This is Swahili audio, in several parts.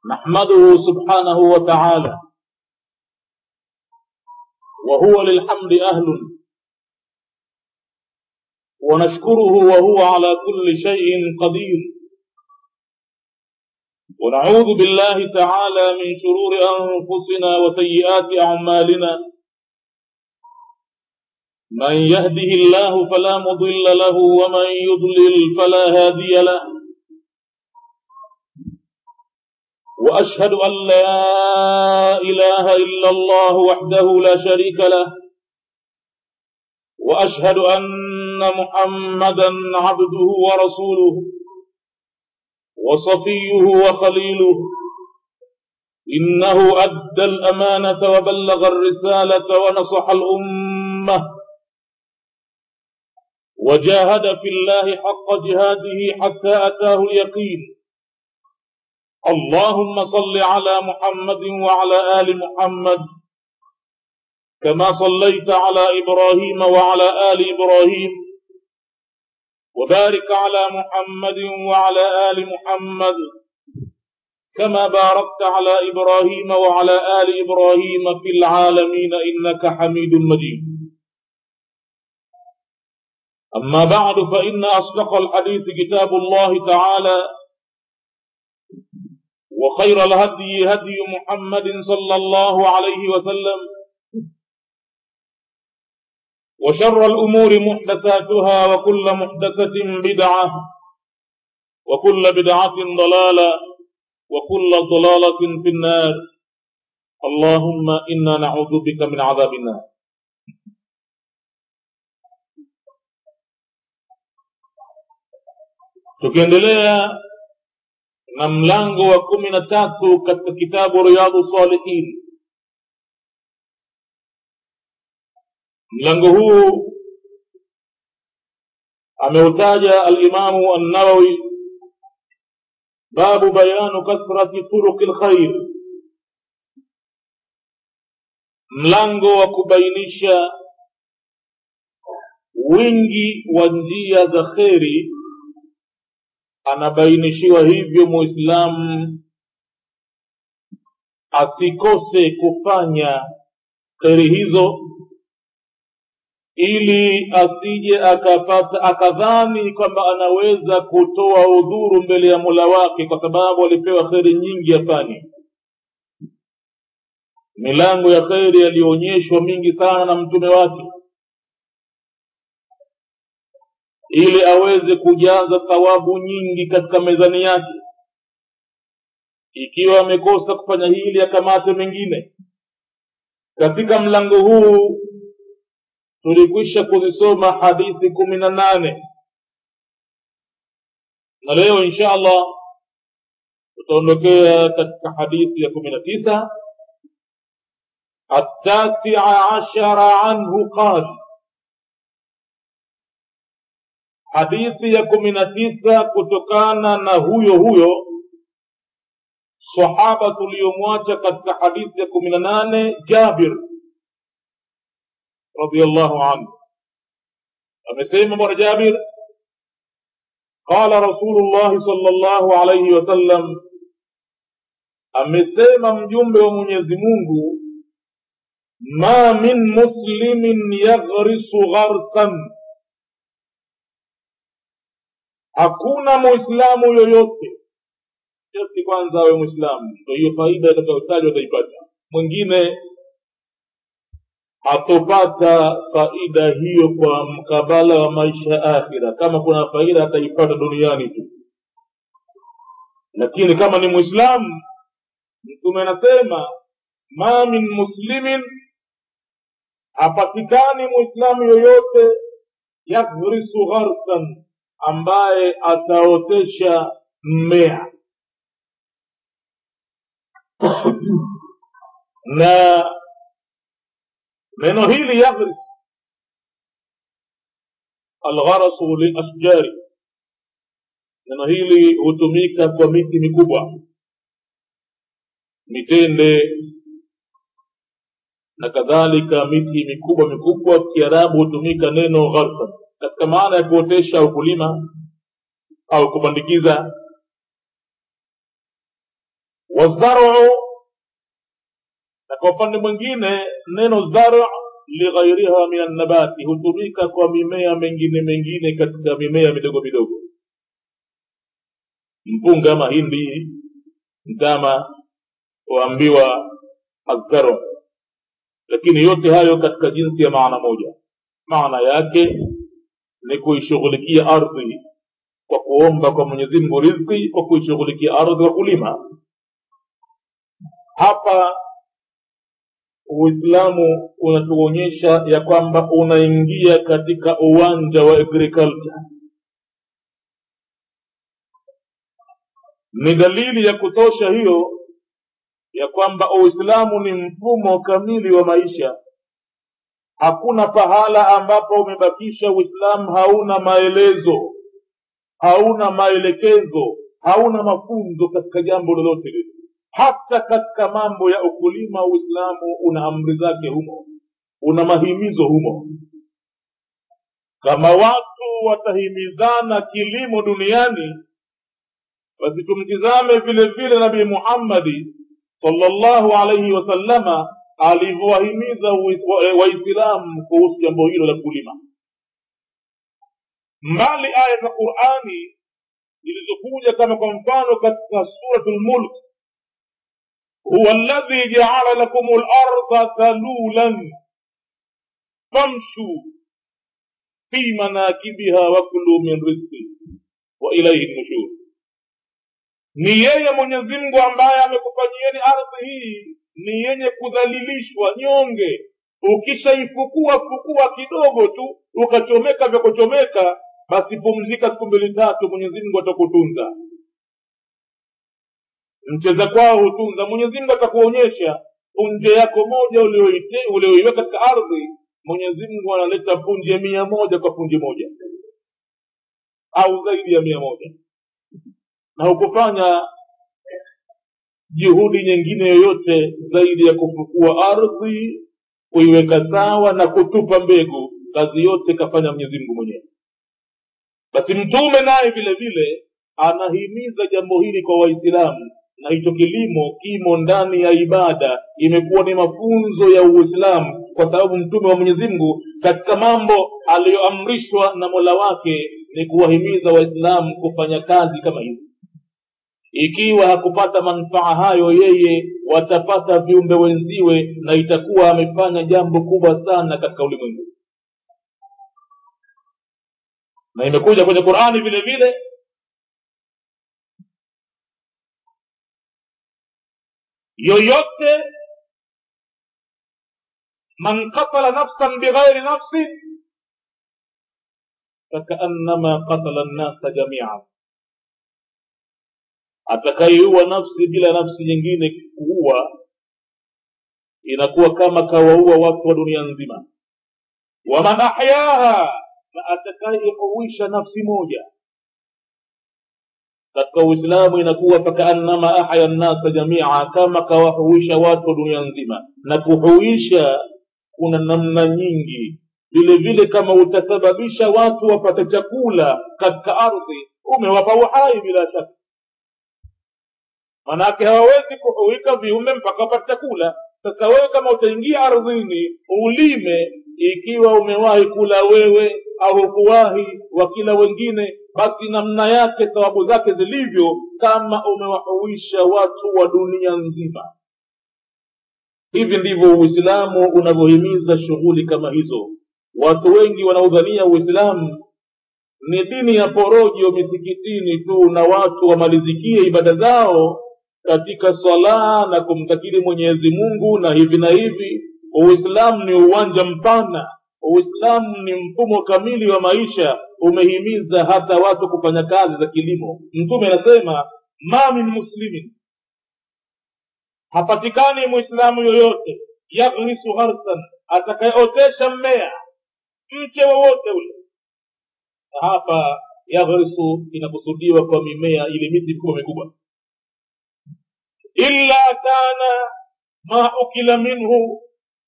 نحمده سبحانه وتعالى وهو للحمد أهل ونشكره وهو على كل شيء قدير ونعوذ بالله تعالى من شرور أنفسنا وسيئات أعمالنا من يهده الله فلا مضل له ومن يضلل فلا هادي له وأشهد أن لا إله إلا الله وحده لا شريك له وأشهد أن محمدا عبده ورسوله وصفيه وخليله إنه أدى الأمانة وبلغ الرسالة ونصح الأمة وجاهد في الله حق جهاده حتى أتاه اليقين اللهم صل على محمد وعلى آل محمد كما صليت على إبراهيم وعلى آل إبراهيم وبارك على محمد وعلى آل محمد كما باركت على إبراهيم وعلى آل إبراهيم في العالمين إنك حميد مجيد أما بعد فإن أصدق الحديث كتاب الله تعالى وخير الهدي هدي محمد صلى الله عليه وسلم وشر الأمور محدثاتها وكل محدثة بدعة وكل بدعة ضلالة وكل ضلالة في النار اللهم إنا نعوذ بك من عذاب النار tukiendelea na mlango wa kumi na tatu katika kitabu riyadhu salihin mlango huu ameutaja alimamu annawawi babu bayanu kathrati turuqi lkhair mlango wa kubainisha wingi wa njia za kheri anabainishiwa hivyo muislamu asikose kufanya kheri hizo ili asije akapata akadhani kwamba anaweza kutoa udhuru mbele ya mola wake kwa sababu alipewa kheri nyingi afanye milango ya kheri yaliyoonyeshwa mingi sana na mtume wake ili aweze kujaza thawabu nyingi katika mezani yake ikiwa amekosa kufanya hili akamate mengine katika mlango huu tulikwisha kuzisoma hadithi kumi na nane na leo insha allah tutaondokea katika hadithi ya kumi na tisa التاسع عشر عنه قال hadithi ya kumi na tisa kutokana na huyo huyo sahaba tuliyomwacha katika hadithi ya kumi na nane jabir radiallahu anhu amesema bwana jabir qala rasulullahi sal llahu alaihi wasallam amesema mjumbe wa mwenyezi mungu ma min muslimin yaghrisu gharsan hakuna muislamu yoyote sharti kwanza awe mwislamu ndo hiyo faida itakayotajwa ataipata mwingine hatopata faida hiyo kwa mkabala wa maisha ya akhira kama kuna faida ataipata duniani tu lakini kama ni mwislamu mtume anasema ma min muslimin hapatikani mwislamu yoyote yaghrisu gharsan ambaye ataotesha mmea na neno hili yaghris algharasu liashjari neno hili hutumika kwa miti mikubwa mitende na kadhalika miti mikubwa mikubwa kiarabu hutumika neno gharsan katika maana ya kuotesha au kulima au kupandikiza wazaru na kwa upande mwingine neno zar lighairiha min annabati hutumika kwa mimea mengine mengine katika mimea midogo midogo mpunga mahindi mtama huambiwa azzaru lakini yote hayo katika jinsi ya maana moja maana yake ni kuishughulikia ardhi kwa kuomba kwa mwenyezi mungu rizki kwa kuishughulikia ardhi kwa kulima hapa uislamu unatuonyesha ya kwamba unaingia katika uwanja wa agriculture ni dalili ya kutosha hiyo ya kwamba uislamu ni mfumo kamili wa maisha hakuna pahala ambapo umebakisha uislamu hauna maelezo hauna maelekezo hauna mafunzo katika jambo lolote lile hata katika mambo ya ukulima uislamu una amri zake humo una mahimizo humo kama watu watahimizana kilimo duniani basi tumtizame vile vile nabii muhammadi sallallahu alaihi wasallama alivyowahimiza waislamu kuhusu jambo hilo la kulima mbali aya za qurani zilizokuja kama kwa mfano katika suratu lmulk huwa alladhi jaala lakum larda dhalulan famshu fi manakibiha wakulu min rizqi wa ilaihi nushur ni yeye mwenyezi mungu ambaye amekufanyieni ardhi hii ni yenye kudhalilishwa nyonge ukishaifukua fukua kidogo tu ukachomeka vya kuchomeka basi pumzika siku mbili tatu mwenyezi mungu atakutunza mcheza kwao hutunza mwenyezi mungu atakuonyesha punje yako moja ulioiweka katika ardhi mwenyezi mungu analeta punje mia moja kwa punje moja au zaidi ya mia moja na hukufanya juhudi nyingine yoyote zaidi ya kufukua ardhi kuiweka sawa na kutupa mbegu kazi yote kafanya mwenyezi mungu mwenyewe basi mtume naye vile vile anahimiza jambo hili kwa waislamu na hicho kilimo kimo ndani ya ibada imekuwa ni mafunzo ya uislamu kwa sababu mtume wa mwenyezi mungu katika mambo aliyoamrishwa na mola wake ni kuwahimiza waislamu kufanya kazi kama hizi ikiwa hakupata manufaa hayo yeye watapata viumbe wenziwe na itakuwa amefanya jambo kubwa sana katika ulimwengu na imekuja kwenye qurani vile vile yoyote man qatala nafsan bighairi nafsin fakaannama qatala nnasa jamian atakaiua nafsi bila nafsi nyingine kuua inakuwa kama kawaua watu wa dunia nzima waman ahyaha na atakayeihuisha nafsi moja katika uislamu inakuwa fakaannama ahya nnasa jamia kama kawahuisha watu wa dunia nzima na kuhuisha kuna namna nyingi vile vile kama utasababisha watu wapate chakula katika ardhi umewapa uhai bila shaka manake hawawezi kuhuika viumbe mpaka wapate chakula sasa wewe kama utaingia ardhini ulime ikiwa umewahi kula wewe au hukuwahi wakila wengine basi namna yake thawabu zake zilivyo kama umewahuisha watu wa dunia nzima hivi ndivyo uislamu unavyohimiza shughuli kama hizo watu wengi wanaodhania uislamu ni dini ya porojo misikitini tu na watu wamalizikie ibada zao katika swala na kumtakiri mwenyezi mungu na hivi na hivi uislamu ni uwanja mpana uislamu ni mfumo kamili wa maisha umehimiza hata watu kufanya kazi za kilimo mtume anasema ma min muslimin hapatikani mwislamu yoyote yaghrisu gharsan atakayeotesha mmea mche wowote ule hapa yaghrisu inakusudiwa kwa mimea ile miti mikubwa mikubwa illa kana ma ukila minhu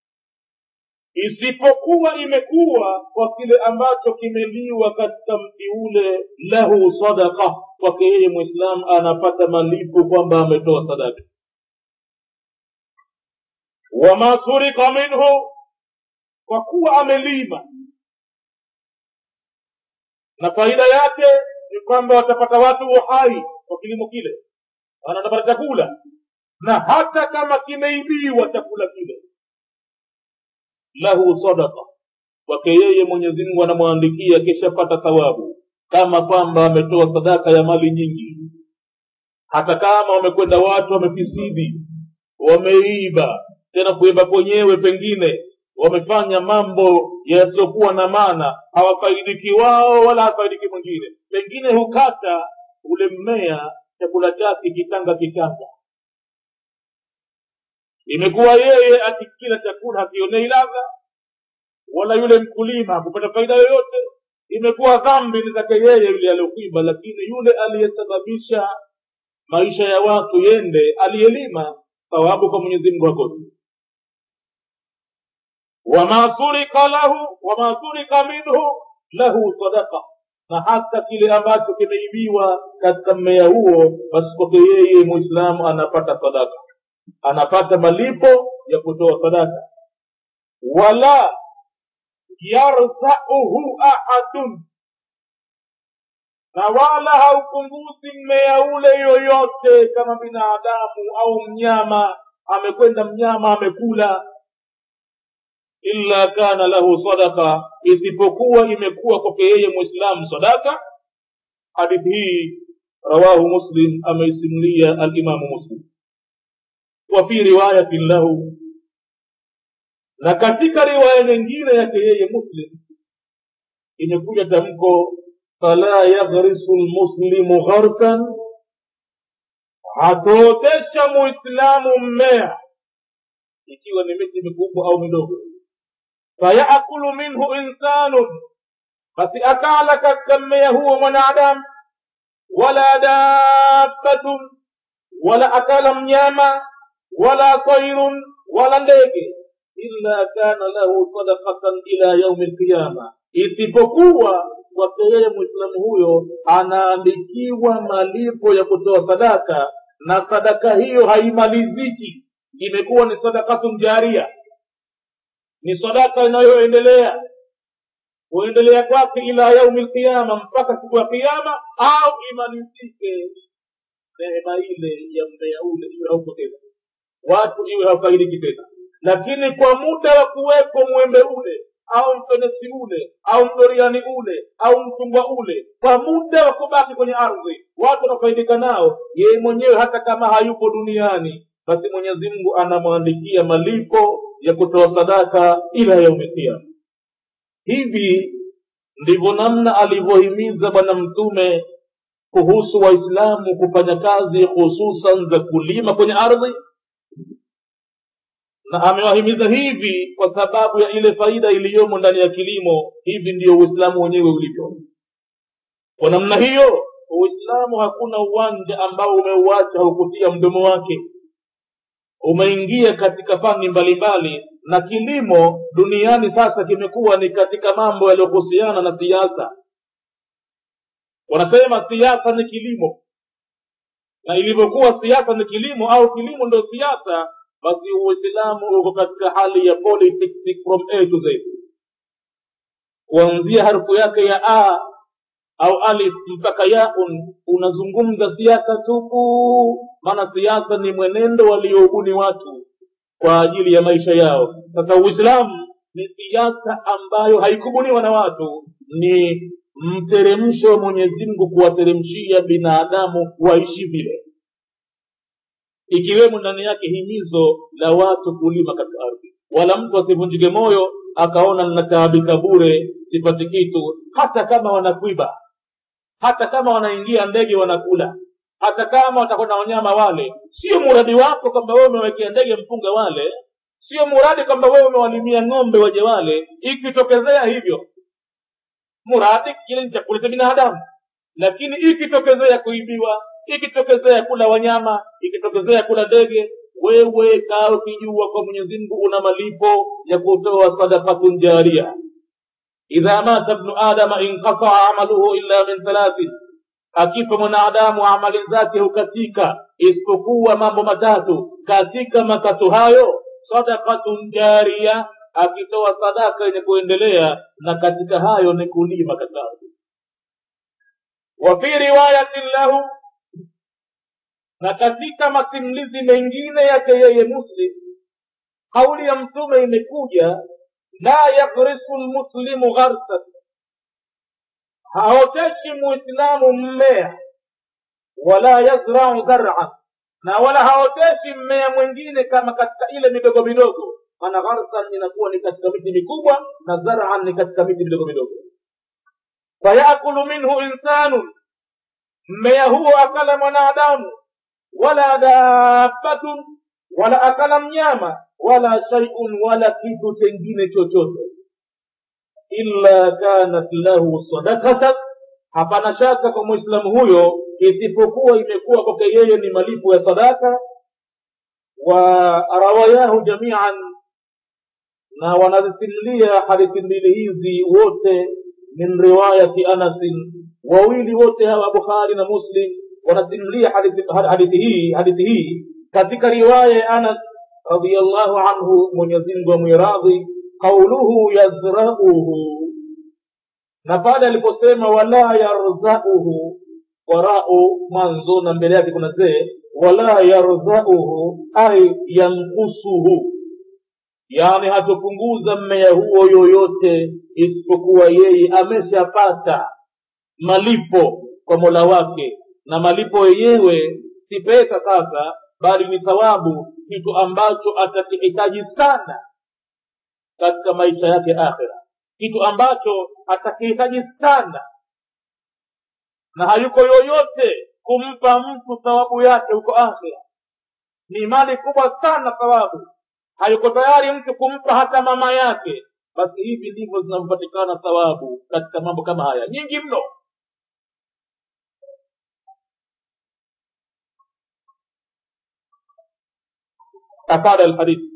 isipokuwa imekuwa kwa kile ambacho kimeliwa katika mti ule lahu sadaka kwake yeye mwislamu anapata malipo kwamba ametoa sadaka wama surika minhu kwa kuwa amelima na faida yake ni kwamba watapata watu uhai kwa kilimo kile wanatapata chakula na hata kama kimeibiwa chakula kile lahu sadaka kwake yeye mwenyezi mungu anamwandikia kishapata thawabu kama kwamba ametoa sadaka ya mali nyingi hata kama wamekwenda watu wamefisidi wameiba tena kuiba kwenyewe pengine wamefanya mambo yasiokuwa na maana hawafaidiki wao wala hafaidiki mwingine pengine hukata ule mmea chakula chake kitanga kitanga imekuwa yeye akikila chakula hakionei ladha wala yule mkulima hakupata faida yoyote imekuwa dhambi ni zake yeye yule aliokuiba lakini yule aliyesababisha maisha ya watu yende aliyelima thawabu kwa mwenyezi mungu hakosi wama surika lahu wama surika minhu lahu sadaka na hata kile ambacho kimeibiwa katika mmea huo basi kwake yeye muislamu anapata sadaka anapata malipo ya kutoa sadaka wala yarzauhu ahadun na wala haupunguzi mmea ule yoyote kama binadamu au mnyama amekwenda mnyama amekula illa kana lahu sadaka isipokuwa imekuwa kwake yeye mwislamu sadaka hadithi hii rawahu muslim ameisimulia alimamu muslim wa fi riwayatin lahu na katika riwaya nyingine yake yeye muslim imekuja tamko fala yaghrisu lmuslimu gharsan hatootesha muislamu mmea ikiwa ni miti mikubwa au midogo fayakulu minhu insanun basi akala katika mmea huo mwanadamu wala dabbatun wala akala mnyama wala tairun wala ndege illa kana lahu sadaqatan ila yaumi lqiyama isipokuwa kwake yeye mwislamu huyo anaandikiwa malipo ya kutoa sadaka na sadaka hiyo haimaliziki imekuwa ni sadakatun jaria ni sadaka inayoendelea kuendelea kwake ila yaumi lqiyama mpaka siku ya kiama au imalizike neema ile ya mmea ule iwe hauko tena watu iwe hawafaidiki tena lakini kwa muda wa kuwepo mwembe ule au mfenesi ule au mdoriani ule au mchungwa ule kwa muda wa kubaki kwenye ardhi watu wanafaidika nao yeye mwenyewe hata kama hayupo duniani basi mwenyezi mungu anamwandikia malipo ya kutoa sadaka ila yaumi kiama hivi ndivyo namna alivyohimiza bwana mtume kuhusu waislamu kufanya kazi hususan za kulima kwenye ardhi na amewahimiza hivi kwa sababu ya ile faida iliyomo ndani ya kilimo hivi ndiyo uislamu wenyewe ulivyo kwa namna hiyo uislamu hakuna uwanja ambao umeuacha haukutia mdomo wake umeingia katika fani mbalimbali na kilimo duniani sasa kimekuwa ni katika mambo yaliyohusiana na siasa wanasema siasa ni kilimo na ilivyokuwa siasa ni kilimo au kilimo ndio siasa basi uislamu uko katika hali ya politics from a to z kuanzia harfu yake ya a au alif mpaka yaun unazungumza siasa tupu maana siasa ni mwenendo walioubuni watu kwa ajili ya maisha yao sasa uislamu ni siasa ambayo haikubuniwa na watu ni mteremsho wa mwenyezi mungu kuwateremshia binadamu waishi vile ikiwemo ndani yake himizo la watu kulima katika ardhi wala mtu asivunjike moyo akaona nataabika bure sipati kitu hata kama wanakuiba hata kama wanaingia ndege wanakula hata kama watakwenda wanyama wale sio muradi wako kwamba wewe umewekea ndege mpunga wale sio muradi kwamba wewe umewalimia ng'ombe waje wale ikitokezea hivyo muradi kile ni chakula cha binadamu lakini ikitokezea kuibiwa ikitokezea kula wanyama ikitokezea kula ndege wewe kaa ukijua kwa mwenyezi mungu una malipo ya kutoa sadakatun jaria idha mata bnu adama inqataa amaluhu illa min thalathin akifa mwanadamu amali zake hukatika isipokuwa mambo matatu katika matatu hayo sadakatun jaria akitoa sadaka yenye kuendelea na katika hayo ni kulima katika ardhi wa fi riwayatin lahu na katika masimulizi mengine yake yeye muslim kauli ya mtume imekuja la yakrisu lmuslimu gharsat haoteshi muislamu mmea wala yazrau dharan na wala haoteshi mmea mwingine kama katika ile midogo midogo maana gharsan inakuwa ni katika miti mikubwa na zaran ni katika miti midogo midogo fayakulu minhu insanun mmea huo akala mwanadamu wala dabbatun wala akala mnyama wala shaiun wala kitu chengine chochote illa kanat lahu sadakatan hapana shaka kwa mwislamu huyo isipokuwa imekuwa kwake yeye ni malipo ya sadaka wa rawayahu jamian na wanazisimulia hadithi mbili hizi wote min riwayati anasin wawili wote hawa bukhari na muslim wanasimulia hadithi, hadithi hii hadithi hii katika riwaya ya anas radiallahu anhu mwenyezimngu amwiradhi qauluhu yazrauhu na pale aliposema wala yarzauhu warau mwanzo na mbele yake kuna zee wala yarzauhu ay yankusuhu yani hatopunguza mmea huo yoyote isipokuwa yeye ameshapata malipo kwa mola wake na malipo yenyewe si pesa sasa bali ni thawabu kitu ambacho atakihitaji sana katika maisha yake akhira kitu ambacho atakihitaji sana na hayuko yoyote kumpa mtu thawabu yake huko akhira ni mali kubwa sana thawabu hayuko tayari mtu kumpa hata mama yake basi hivi ndivyo zinavyopatikana thawabu katika mambo kama haya nyingi mno afada alhadithi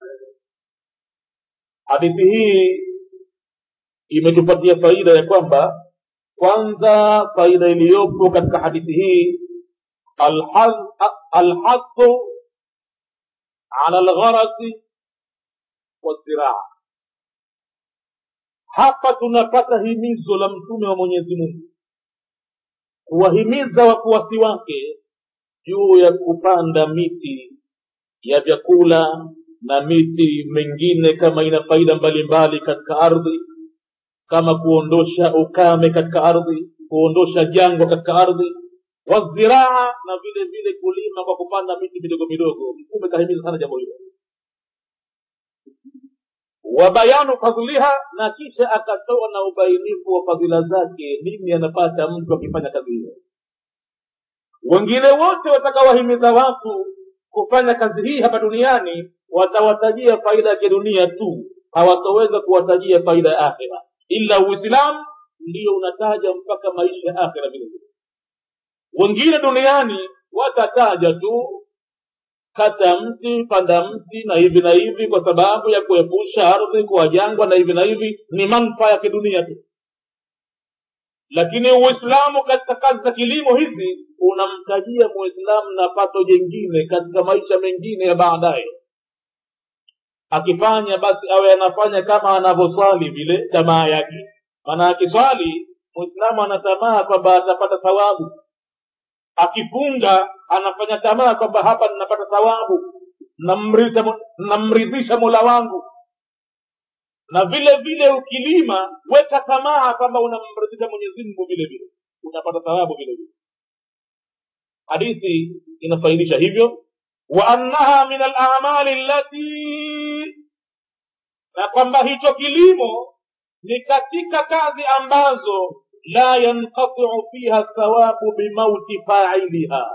hadithi hii imetupatia faida ya kwamba kwanza faida iliyopo katika hadithi hii alhadhu ala lgharasi waziraa hapa tunapata himizo la mtume wa mwenyezi mungu kuwahimiza wafuasi wake juu ya kupanda miti ya vyakula na miti mengine kama ina faida mbalimbali katika ardhi kama kuondosha ukame katika ardhi kuondosha jangwa katika ardhi waziraa na vile vile kulima kwa kupanda miti midogo midogo mtume kahimiza sana jambo hilo wa bayanu fadhliha na kisha akatoa na ubainifu wa fadhila zake nini anapata mtu akifanya kazi hiyo wengine wote watakawahimiza watu kufanya kazi hii hapa duniani watawatajia faida ya kidunia tu hawataweza kuwatajia faida ya akhira ila uislamu ndio unataja mpaka maisha ya akhira vile vile wengine duniani watataja tu kata mti panda mti na hivi na hivi kwa sababu ya kuepusha ardhi kuwa jangwa na hivi na hivi ni manufaa ya kidunia tu lakini uislamu katika kazi za kilimo hizi unamtajia muislamu na pato jengine katika maisha mengine ya baadaye akifanya basi awe anafanya kama anavyoswali vile tamaa yake maana akiswali muislamu anatamaa kwamba atapata thawabu akifunga anafanya tamaa kwamba hapa ninapata thawabu namridhisha mola wangu na vile vile ukilima weka tamaa kwamba unamridhisha mwenyezi mungu vile vile unapata thawabu vile vile hadithi inafaidisha hivyo wa annaha min alamali allati na kwamba hicho kilimo ni katika kazi ambazo la yanqatiu fiha thawabu bimauti failiha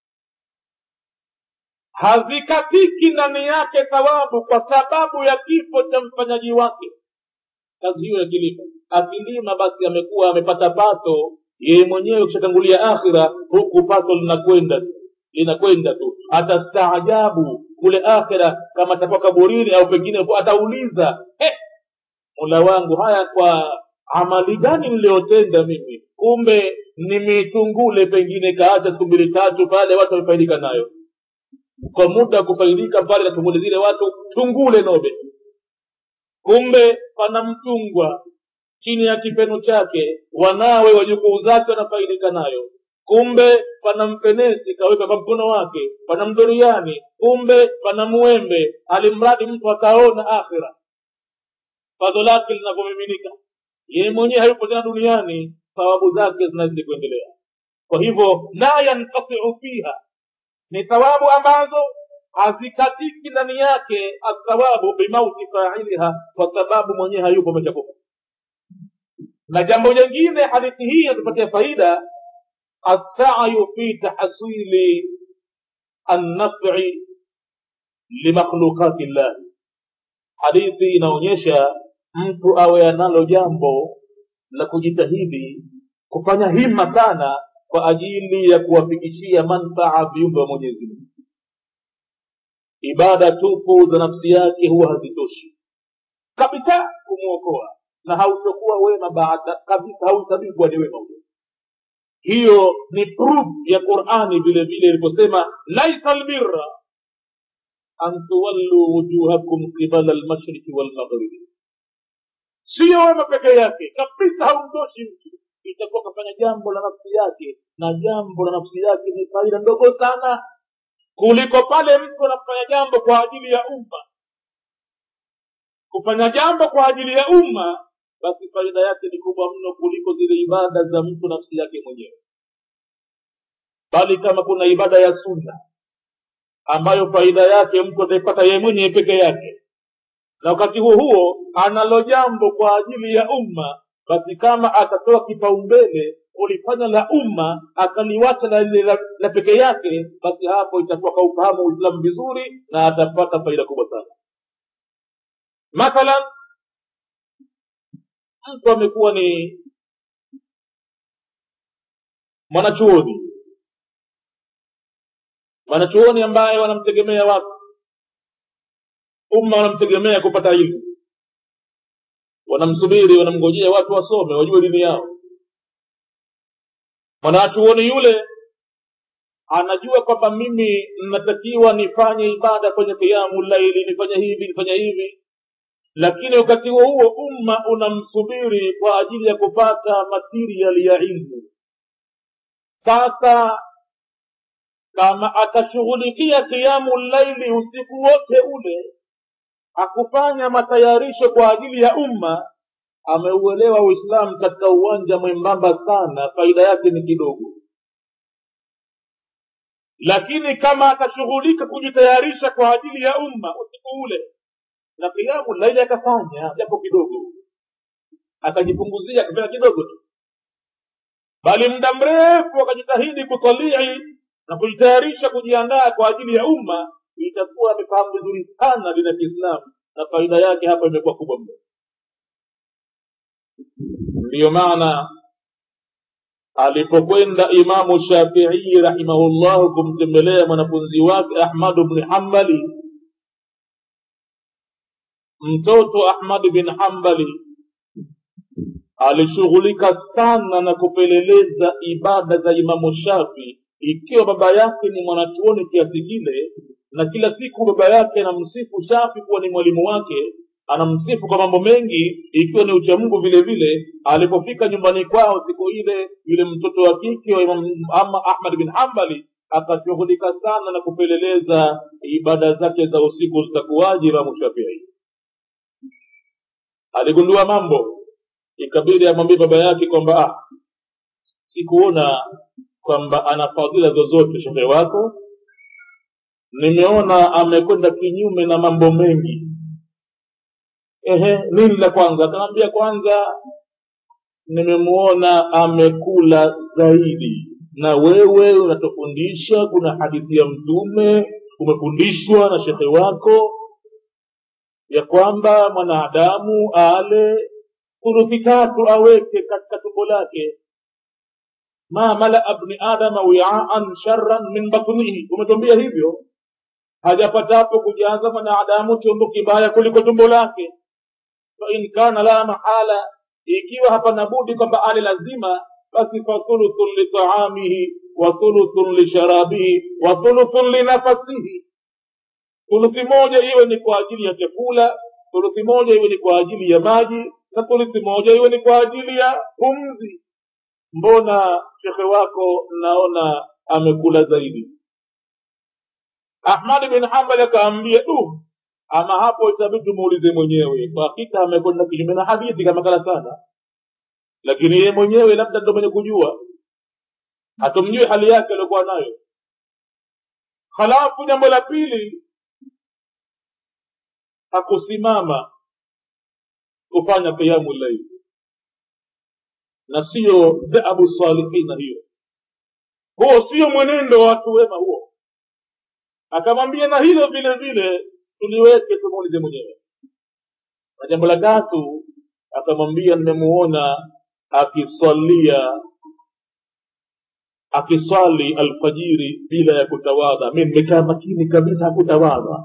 hazikatiki ndani yake thawabu kwa sababu ya kifo cha mfanyaji wake kazi hiyo ya kilimo akilima basi amekuwa amepata pato yeye mwenyewe ukishatangulia akhira huku pato linakwenda tu linakwenda tu atastaajabu kule akhira kama atakuwa kaburini au pengine atauliza eh, mola wangu haya kwa amali gani niliyotenda mimi kumbe ni mitungule pengine kaacha siku mbili tatu pale watu wamefaidika nayo kwa muda wa kufaidika mbali na tunguli zile watu tungule nobe kumbe pana mtungwa chini ya kipeno chake wanawe wajukuu zake wanafaidika nayo kumbe pana mpenesi kaweka kwa mkono wake pana mdoriani kumbe pana mwembe alimradi mtu ataona akhira pato lake linavyomiminika yeye mwenyewe hayupo tena duniani thawabu zake zinazidi kuendelea kwa hivyo la yankatiu fiha ni thawabu ambazo hazikatiki ndani yake athawabu bimauti failiha kwa sababu mwenyewe hayupo ameshakufa na jambo jingine hadithi hii inatupatia faida assayu fi tahsili annafi limakhluqati llahi hadithi inaonyesha mtu awe analo jambo la kujitahidi kufanya hima sana kwa ajili ya kuwafikishia manfaa viumbe wa mwenyezi mungu ibada tupu za nafsi yake huwa hazitoshi kabisa kumwokoa na hautokuwa wema baada kabisa hauhesabii kuwa ni wema huyo hiyo ni proof ya qurani vile vile iliposema laisa lbirra an tuwallu wujuhakum qibala lmashriki walmaghribi siyo wema peke yake kabisa haumtoshi mtu itakuwa kafanya jambo la nafsi yake na jambo la nafsi yake ni faida ndogo sana kuliko pale mtu anafanya jambo kwa ajili ya umma kufanya jambo kwa ajili ya umma basi faida yake ni kubwa mno kuliko zile ibada za mtu nafsi yake mwenyewe bali kama kuna ibada ya sunna ambayo faida yake mtu ataipata yeye mwenyewe peke yake na wakati huo huo analo jambo kwa ajili ya umma basi kama atatoa kipaumbele kulifanya la umma akaliwacha la lile la, la peke yake basi hapo itakuwa kaufahamu uislamu vizuri na atapata faida kubwa sana mathalan mtu amekuwa ni mwanachuoni mwanachuoni ambaye wanamtegemea watu umma wanamtegemea kupata ilmu wanamsubiri wanamngojea watu wasome wajue dini yao mwanachuoni yule anajua kwamba mimi natakiwa nifanye ibada kwenye kiamu laili nifanye hivi nifanye hivi lakini wakati huo huo umma unamsubiri kwa ajili ya kupata material ya ilmu sasa kama atashughulikia kiamu laili usiku wote ule hakufanya matayarisho kwa ajili ya umma ameuelewa uislamu katika uwanja mwembamba sana faida yake ni kidogo lakini kama atashughulika kujitayarisha kwa ajili ya umma usiku ule na kiamu laili akafanya japo kidogo akajipunguzia akafanya kidogo tu bali muda mrefu akajitahidi kutalii na kujitayarisha kujiandaa kwa ajili ya umma itakuwa amefahamu vizuri sana dini ya kiislamu na faida yake hapa imekuwa kubwa mno ndiyo maana alipokwenda imamu shafii rahimahullahu kumtembelea mwanafunzi wake ahmadu bni hambali mtoto ahmad bin hambali alishughulika sana na kupeleleza ibada za imamu shafi ikiwa baba yake ni mwanachuoni kiasi kile na kila siku baba yake anamsifu shafi kuwa ni mwalimu wake anamsifu kwa mambo mengi ikiwa ni uchamungu vile vile alipofika nyumbani kwao siku ile yule mtoto wa kike wa imam ama ahmad bin hambali akashughulika sana na kupeleleza ibada zake za usiku zitakuwaje imamu shafii aligundua mambo ikabidi amwambie baba yake kwamba ah, sikuona kwamba ana fadhila zozote shehe wako nimeona amekwenda kinyume na mambo mengi ehe nini la kwanza akamwambia kwanza nimemuona amekula zaidi na wewe unatufundisha kuna hadithi ya mtume umefundishwa na shekhe wako ya kwamba mwanadamu ale thuluthi tatu aweke katika tumbo lake ma malaa bni adama wiaan sharran min batnihi umetwambia hivyo hajapatapo kujaza mwanadamu chombo kibaya kuliko tumbo lake fain kana la mahala ikiwa hapana budi kwamba ale lazima basi fathuluthun litaamihi wa thuluthun lisharabihi wa thuluthun linafasihi thuluthi moja iwe ni kwa ajili ya chakula thuluthi moja iwe ni kwa ajili ya maji na thuluthi moja iwe ni kwa ajili ya pumzi mbona shekhe wako naona amekula zaidi ahmadi bin hambali akaambia du ama hapo itabidi tumuulize mwenyewe kwa hakika amekwenda kinyume na hadithi kama kala sana lakini yeye mwenyewe labda ndo mwenye kujua hatumjui hali yake aliokuwa nayo halafu jambo la pili hakusimama kufanya qiyamu llaili na siyo dhahabu salihina hiyo huo sio mwenendo wa watu wema huo akamwambia na hilo vile vile tuliweke tumuulize mwenyewe na jambo la tatu akamwambia nimemuona akisalia akiswali alfajiri bila ya kutawadha mi nimekaa makini kabisa hakutawadha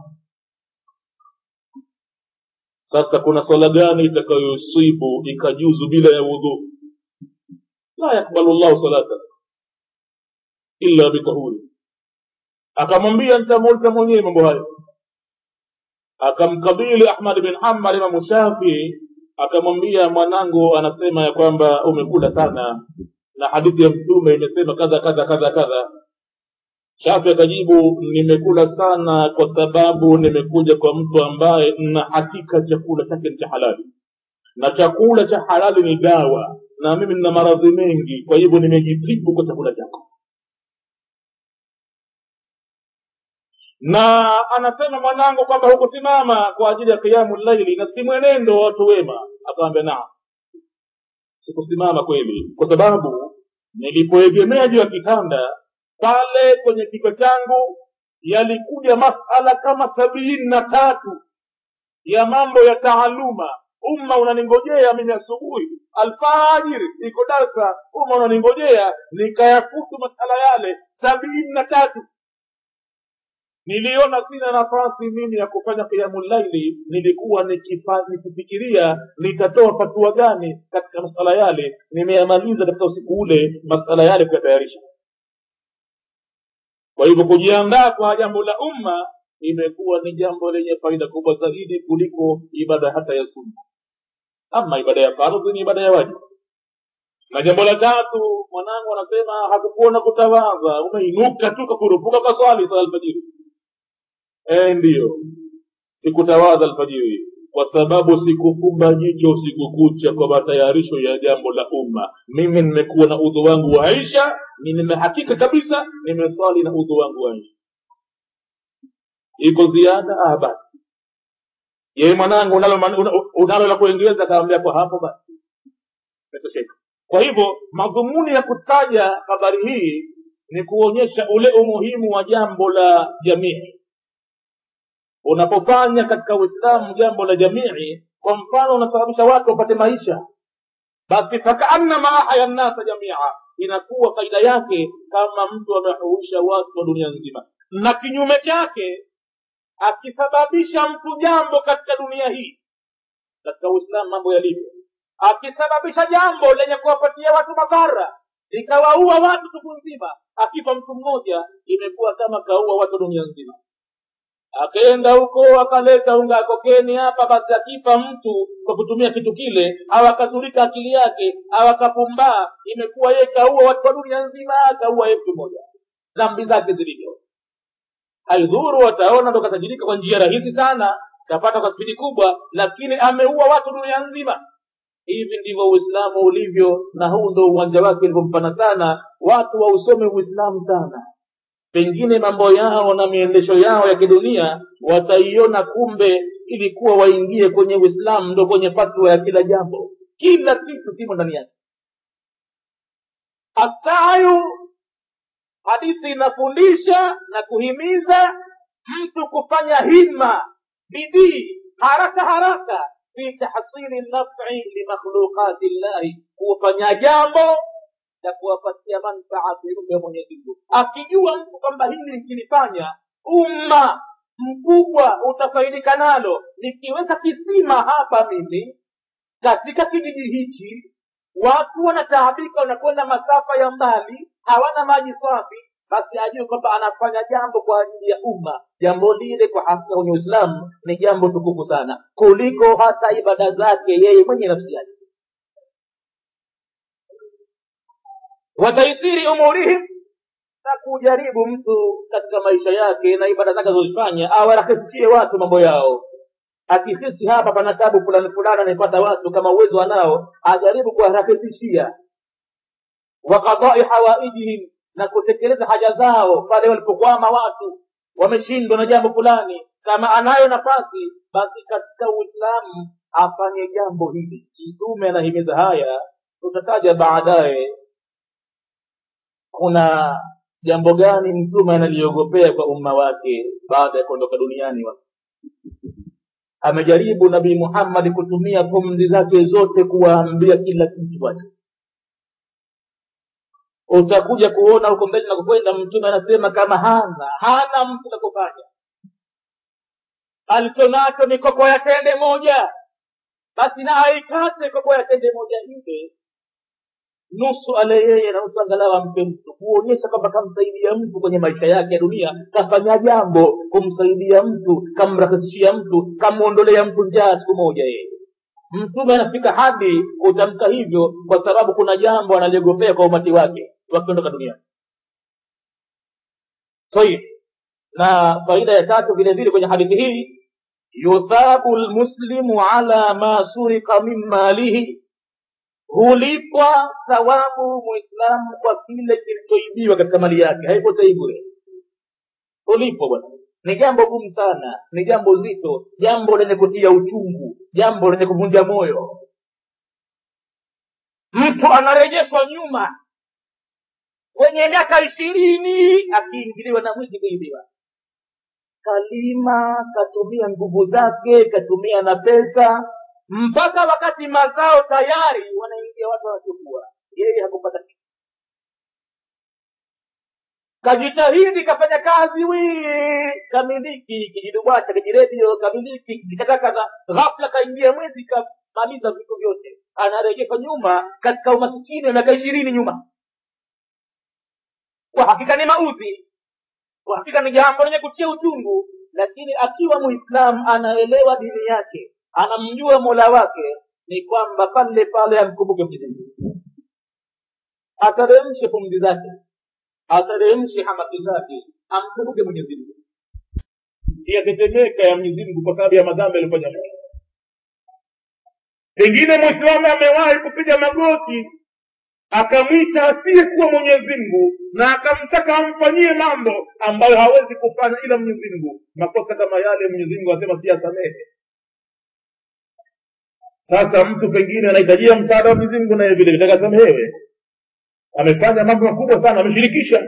sasa kuna swala gani itakayosibu ikajuzu bila ya wudhu la yakbalu llahu salata illa bitahuri akamwambia nitamuuliza mwenyewe mambo hayo akamkabili ahmad bin hambal imamu shafii akamwambia mwanangu anasema ya kwamba umekula sana na hadithi ya mtume imesema kadha kadha kadha kadha shafi akajibu nimekula sana kwa sababu nimekuja kwa mtu ambaye na hakika chakula chake ni cha halali na chakula cha halali ni dawa na mimi nina maradhi mengi kwa hivyo nimejitibu kwa chakula chako na anasema mwanangu kwamba hukusimama kwa ajili ya kiamu laili na si mwenendo wa watu wema akamwambia naam sikusimama kweli kwa sababu nilipoegemea juu ya kitanda pale kwenye kichwa changu yalikuja masala kama sabini na tatu ya mambo ya taaluma umma unaningojea mimi asubuhi alfajiri iko darsa umma unaningojea nikayafutu masala yale sabini na tatu niliona sina nafasi mimi ya kufanya kiamu laili nilikuwa nikifa- nikifikiria nitatoa fatua gani katika masala yale nimeyamaliza katika usiku ule masala yale kuyatayarisha kwa hivyo kujiandaa kwa jambo la umma imekuwa ni jambo lenye faida kubwa zaidi kuliko ibada hata ya sunna ama ibada ya fardhi ni ibada ya wajibu na jambo la tatu mwanangu anasema hakukuona kutawadha umeinuka tu kakurupuka kwa swali swala alfajiri eh ndiyo sikutawadha alfajiri kwa sababu sikufumba jicho usiku kucha kwa matayarisho ya jambo la umma mimi nimekuwa na udhu wangu wa aisha ni nimehakika kabisa nimeswali na udhu wangu wa aisha iko ziada ah basi yeye mwanangu unalo man- una- unalo la kuongeza akaambia kwa hapo basi imetosheka kwa hivyo madhumuni ya kutaja habari hii ni kuonyesha ule umuhimu wa jambo la jamii unapofanya katika uislamu jambo la jamii kwa mfano unasababisha watu wapate maisha basi fakaannama ahya nnasa jamia inakuwa faida yake kama mtu amehuisha watu wa dunia nzima na kinyume chake akisababisha mtu jambo katika dunia hii katika uislamu mambo yalivyo akisababisha jambo lenye kuwapatia watu madhara ikawaua watu siku nzima akifa mtu mmoja imekuwa kama kaua watu dunia nzima akaenda huko akaleta unga ya kokeni hapa basi akifa mtu kwa kutumia kitu kile au akazulika akili yake au akapumbaa imekuwa yeye kaua watu wa dunia nzima kaua yeye mtu mmoja dhambi zake zilivyo haidhuru wataona ndo katajirika kwa njia rahisi sana kapata kwa spidi kubwa lakini ameua watu dunia nzima hivi ndivyo uislamu ulivyo na huu ndo uwanja wake ulivyompana sana watu wausome uislamu sana pengine mambo yao na miendesho yao ya kidunia wataiona kumbe ilikuwa waingie kwenye uislamu ndo kwenye fatwa ya kila jambo kila kitu kimo ndani yake asayu hadithi inafundisha na kuhimiza mtu kufanya himma bidii haraka haraka fi tahsili nafi limakhluqati llahi kufanya jambo la kuwapatia manfaa viumbe mwenyezi mungu akijua mtu kwamba hili nikilifanya umma mkubwa utafaidika nalo nikiweka kisima hapa mimi katika kijiji hichi watu wanataabika wanakwenda masafa ya mbali hawana maji safi basi ajue kwamba anafanya jambo kwa ajili ya umma jambo lile kwa hakika kwenye uislamu ni jambo tukufu sana kuliko hata ibada zake yeye mwenye nafsi yake wataisiri umurihim na kujaribu mtu katika maisha yake na ibada zake azozifanya awarahisishie watu mambo yao akihisi hapa pana tabu fulani fulani anaipata watu kama uwezo anao ajaribu kuwarahisishia wa qadai hawaijihim na kutekeleza haja zao pale walipokwama watu wameshindwa na jambo fulani kama anayo nafasi basi katika uislamu afanye jambo hili mtume anahimiza haya tutataja baadaye kuna jambo gani mtume analiogopea kwa umma wake baada ya kuondoka duniani watu amejaribu nabii muhammadi kutumia pumzi zake zote kuwaambia kila kitu watu utakuja kuona huko mbele na kukwenda mtume anasema kama hana hana mtu la kufanya alichonacho ni koko ya tende moja basi na aikate koko ya tende moja ile nusu ale yeye na nusu angalau ampe mtu kuonyesha kwamba kamsaidia mtu kwenye maisha yake ya dunia kafanya jambo kumsaidia mtu kamrahisishia mtu kamwondolea mtu njaa siku moja yeye mtume anafika hadi kutamka hivyo kwa sababu kuna jambo analiogopea kwa umati wake wakiondoka duniani tayib na faida ya tatu vile vile kwenye hadithi hii yuthabu lmuslimu ala ma surika min malihi hulipwa thawabu muislamu kwa kile kilichoibiwa katika mali yake haipotei bure hulipwa bwana ni jambo gumu sana ni jambo zito jambo lenye kutia uchungu jambo lenye kuvunja moyo mtu anarejeshwa nyuma kwenye miaka ishirini akiingiliwa na mwizi kuibiwa kalima katumia nguvu zake katumia na pesa mpaka wakati mazao tayari wanaingia watu wanachukua yeye hakupata kitu kajitahidi kafanya kazi wii kamiliki kijidubwacha kijiredio kamiliki kijikatakata ghafla kaingia mwezi kamaliza vitu vyote anarejeshwa nyuma katika umasikini wa miaka ishirini nyuma kwa hakika ni maudhi kwa hakika ni jambo lenye kutia uchungu lakini akiwa muislamu anaelewa dini yake anamjua mola wake ni kwamba pale pale amkumbuke mwenyezi ateremshe pumzi zake ateremshe hamaki zake amkumbuke mwenyezi mungu yatetemeka ya mwenyezi mungu kwa sababu ya madhambi aliyofanya mtu pengine mwislamu amewahi kupiga magoti akamwita asiyekuwa mwenyezi mungu na akamtaka amfanyie mambo ambayo hawezi kufanya ila mwenyezi mungu makosa kama yale mwenyezi mungu asema si asamehe sasa mtu pengine anahitajia msaada wa mwenyezi mungu naye vile vile akasamehewe amefanya mambo makubwa sana ameshirikisha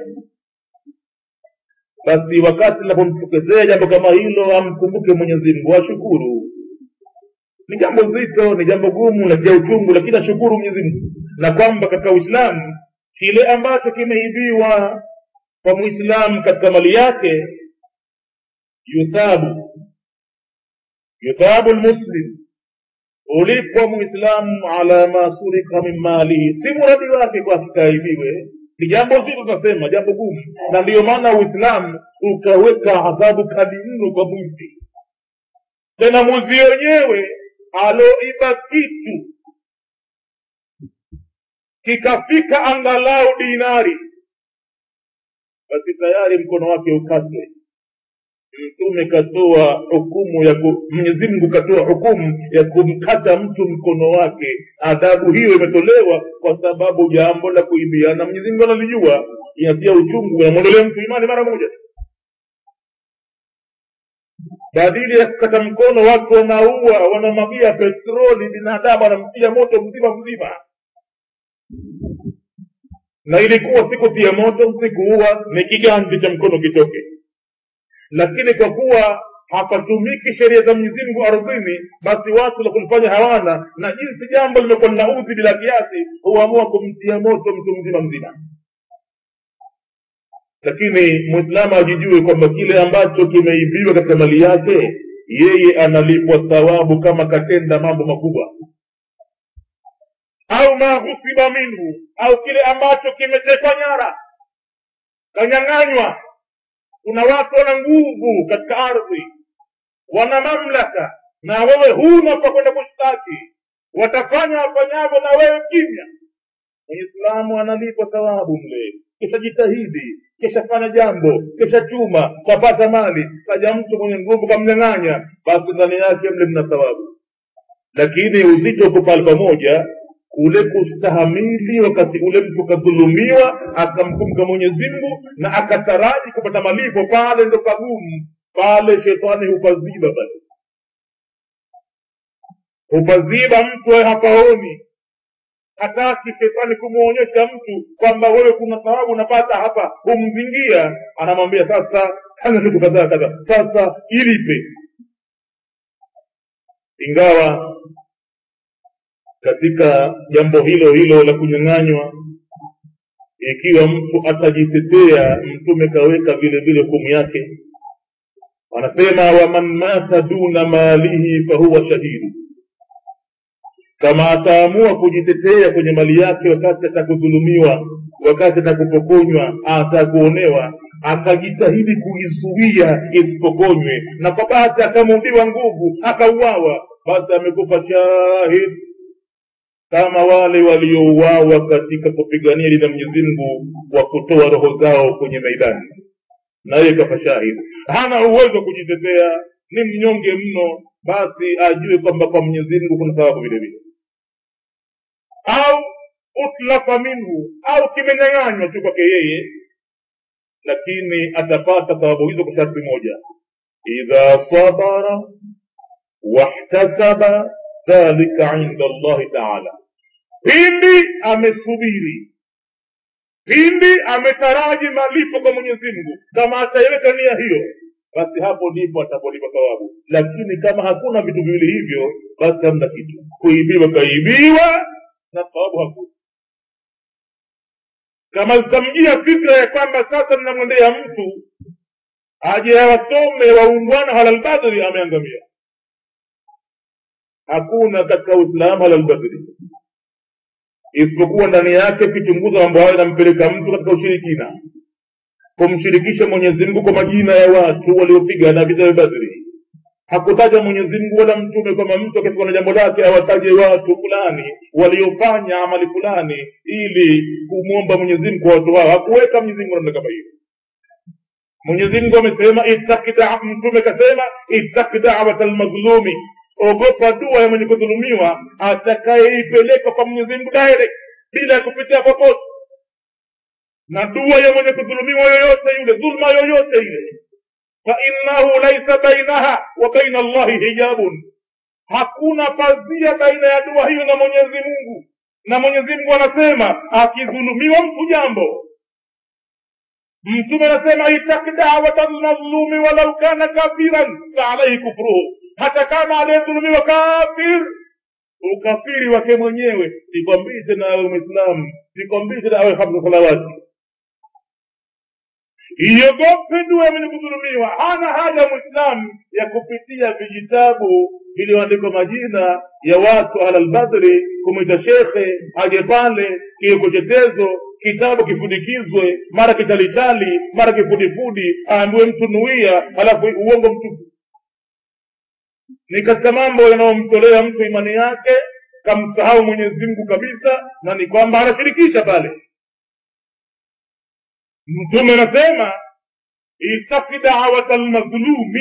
basi wakati linapomtokezea jambo kama hilo amkumbuke mwenyezi mungu ashukuru ni jambo zito ni jambo gumu na ja uchungu lakini ashukuru mwenyezi mungu na kwamba katika uislamu kile ambacho kimeibiwa kwa muislamu katika mali yake yuthabu yuthabu lmuslim ulipwa muislamu ala ma surika min malihi si muradi wake kwa kikaibiwe ni jambo zito tunasema jambo gumu na ndiyo maana uislamu ukaweka adhabu kali mno kwa mwizi tena mwizi wenyewe aloiba kitu kikafika angalau dinari basi tayari mkono wake ukatwe mtume katoa hukumu ya ku, mwenyezi mungu katoa hukumu ya kumkata mtu mkono wake adhabu hiyo imetolewa kwa sababu jambo la kuibiana mwenyezi mungu analijua inatia uchungu inamwondolea mtu imani mara moja badili ya kukata mkono watu wanaua wanamwagia petroli binadamu wanamtia moto mzima mzima na ilikuwa sikutia moto sikuua ni kiganzi cha mkono kitoke lakini kwa kuwa hapatumiki sheria za mwenyezi mungu ardhini basi watu la kulifanya hawana na jinsi jambo limekuwa linaudhi bila kiasi huamua kumtia moto mtu mzima mzima lakini mwislamu ajijue kwamba kile ambacho kimeibiwa katika mali yake yeye analipwa thawabu kama katenda mambo makubwa au ma ghusiba minhu au kile ambacho kimetekwa nyara kanyang'anywa kuna watu wana nguvu katika ardhi wana mamlaka na wewe huna pa kwenda kushtaki watafanya wafanyavyo na wewe kimya muislamu analipwa thawabu mle kisha jitahidi kisha fanya jambo kisha chuma kapata mali kaja mtu mwenye nguvu kamnyang'anya basi ndani yake mle mna thawabu lakini uzito uko pale pamoja kule kustahamili wakati ule mtu kadhulumiwa akamkumbuka mwenyezi mungu na akataraji kupata malipo pale ndo pagumu pale shetani hupaziba basi hupaziba mtu awe hapaoni hataki shetani kumwonyesha mtu kwamba wewe kuna thawabu unapata hapa humzingia anamwambia sasa fanya kitu kadhaa kadhaa sasa ilipe ingawa katika jambo hilo hilo la kunyang'anywa ikiwa mtu atajitetea mtume kaweka vile vile hukumu yake anasema waman mata duna malihi fahuwa shahidu kama ataamua kujitetea kwenye mali yake wakati atakudhulumiwa wakati atakupokonywa atakuonewa akajitahidi kuizuia isipokonywe na kwa bahati akamudiwa nguvu akauawa basi amekufa shahid kama wale waliouawa katika kupigania lina mwenyezi mungu wa kutoa roho zao kwenye maidani naye kafa shahidi hana uwezo wa kujitetea ni mnyonge mno basi ajue kwamba kwa mwenyezi mungu kuna thawabu vile vile au utlafa minhu au kimenyang'anywa tu kwake yeye lakini atapata thawabu hizo kwa sharti moja idha sabara wahtasaba dhalika inda allahi taala pindi amesubiri pindi ametaraji malipo kwa mwenyezi mungu kama ataiweka nia hiyo basi hapo ndipo atapolipa thawabu lakini kama hakuna vitu viwili hivyo basi hamna kitu kuibiwa kaibiwa na thawabu hakuna kama zitamjia fikra ya kwamba sasa mnamwendea mtu aje awasome waungwana halalbadri ameangamia hakuna katika uislamu halalbadri isipokuwa ndani yake kichunguza mambo hayo inampeleka mtu katika ushirikina kumshirikisha mwenyezi mungu kwa majina ya watu waliopigana vita vya badri hakutaja mwenyezi mungu wala mtume kwamba mtu akifika na jambo lake awataje watu fulani waliofanya amali fulani ili kumwomba mwenyezi mungu kwa watu hao hakuweka mwenyezi mungu namna kama hiyo mwenyezi mungu amesema ittaki da- mtume kasema ittaki dawata lmadhlumi ogopa dua ya mwenye kudhulumiwa atakayeipeleka kwa mwenyezi mungu direct bila ya kupitia popote na dua ya mwenye kudhulumiwa yoyote yule dhulma yoyote ile fainnahu laisa bainaha wa baina allahi hijabun hakuna pazia baina ya dua hiyo na mwenyezi mungu na mwenyezi mungu anasema akidhulumiwa mtu jambo mtume anasema itaki dawata lmadhlumi walau kana kafiran faalaihi kufruhu hata kama aliyedhulumiwa kafir ukafiri wake mwenyewe sikwambii tena awe mwislamu sikwambii tena awe hamsa salawati iogope dua mwenye kudhulumiwa hana haja mwislamu ya kupitia vijitabu vilivyoandikwa majina ya watu ahlalbadri kumwita shekhe aje pale kiwekochetezo kitabu kifudikizwe mara kichalichali mara kifudifudi aambiwe mtu nuia halafu uongo mtupu ni katika mambo yanayomtolea mtu imani yake kamsahau mwenyezi mungu kabisa na ni kwamba anashirikisha pale mtume anasema itaki dawata lmadhlumi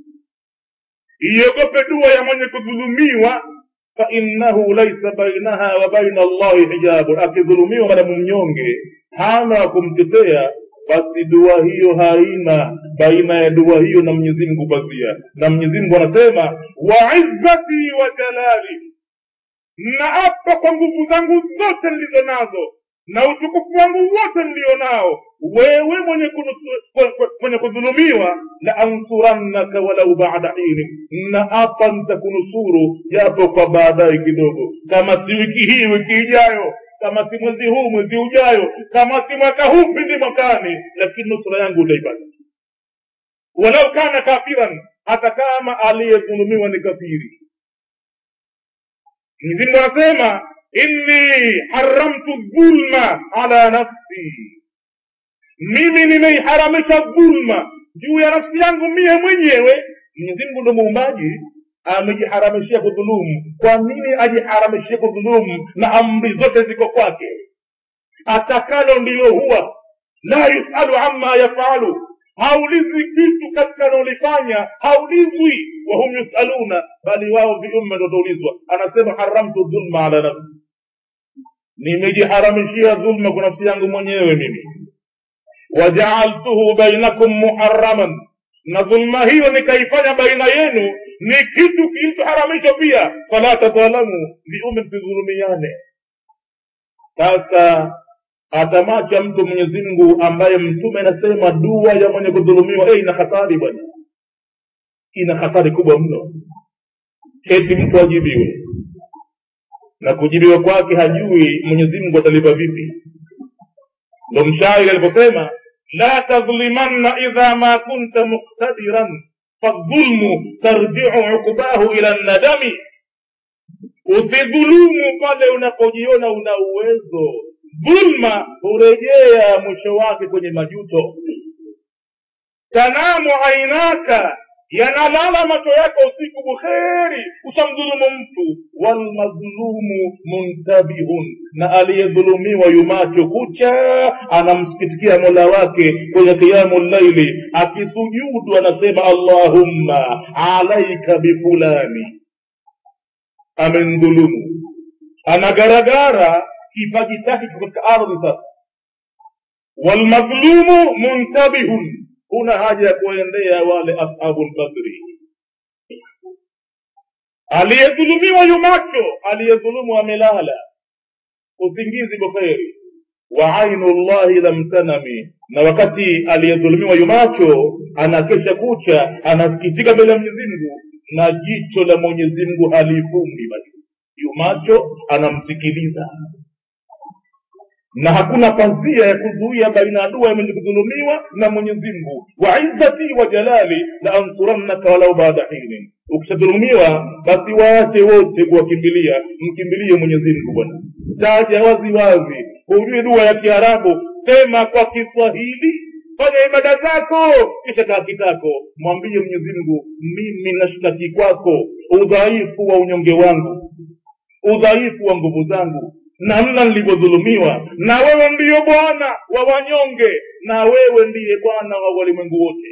iogope dua ya mwenye kudhulumiwa fainnahu laisa bainaha wa baina allahi hijabun akidhulumiwa madamu mnyonge hana wa kumtetea basi dua hiyo haina baina ya dua hiyo na mwenyezi mungu pazia na mwenyezi mungu anasema wa izzati wa jalali na apa kwa nguvu zangu zote nilizo nazo na utukufu wangu wote nilio nao wewe mwenye kunu- mwenye kudhulumiwa la ansurannaka walau bada hini na hapa nitakunusuru japo kwa baadaye kidogo kama si wiki hii wiki ijayo kama si mwezi huu mwezi ujayo kama si mwaka huu pindi mwakani lakini nusura yangu utaipata walau kana kafiran hata kama aliyedhulumiwa ni kafiri mwenyezi mungu anasema inni haramtu dhulma ala nafsi mimi nimeiharamisha dhulma juu ya nafsi yangu mie mwenyewe mwenyezi mungu ndo muumbaji amejiharamishia kudhulumu kwa nini ajiharamishie kudhulumu na amri zote ziko kwake atakalo ndilo huwa la yusalu amma yafalu haulizwi kitu katika anaolifanya haulizwi wahum yusaluna bali wao viumme ndo taulizwa anasema haramtu dhulma ala nafsi nimejiharamishia dhulma kwa nafsi yangu mwenyewe mimi wajaaltuhu bainakum muharaman na dhulma hiyo nikaifanya baina yenu ni kitu kilichoharamishwa pia fala tadhalamu viume msidhulumiane sasa atamacha mtu mwenyezi mungu ambaye mtume anasema dua ya mwenye kudhulumiwa eh, ina hatari bwana ina hatari kubwa mno eti mtu ajibiwe na kujibiwa kwake hajui mwenyezi mungu atalipa vipi ndo mshairi aliposema la tadhlimanna idha ma kunta muqtadiran fadhulmu tarjiu uqbahu ila nadami usidhulumu pale unapojiona una uwezo dhulma hurejea mwisho wake kwenye majuto tanamu ainaka yanalala macho yako usiku bukheri ushamdhulumu mtu walmadhulumu muntabihun na aliyedhulumiwa yumacho kucha anamsikitikia mola wake kwenye kiamu llaili akisujudu anasema allahumma alaika bifulani amendhulumu anagaragara kipaji chake kiko katika ardhi sasa walmadhlumu muntabihun huna haja ya kuendea wale ashabu lbadri aliyedhulumiwa yumacho aliyedhulumu amelala usingizi bukheri wa ainu llahi lam tanami na wakati aliyedhulumiwa yumacho anakesha kucha anasikitika mbele ya mwenyezi mungu na jicho la mwenyezi mungu halifumbi basi yumacho anamsikiliza na hakuna pazia ya kuzuia baina ya dua ya mwenye kudhulumiwa na mwenyezi mungu wa izzati wa jalali la ansurannaka walau baada hinin ukishadhulumiwa basi waache wote kuwakimbilia mkimbilie mwenyezi mungu bwana taja wazi wazi hujui dua ya kiarabu sema kwa kiswahili fanya ibada zako kisha kaa kitako mwambie mwenyezi mungu mimi nashtaki kwako udhaifu wa unyonge wangu udhaifu wa nguvu zangu namna nilivyodhulumiwa na wewe ndiyo bwana wa wanyonge na wewe ndiye bwana wa walimwengu wote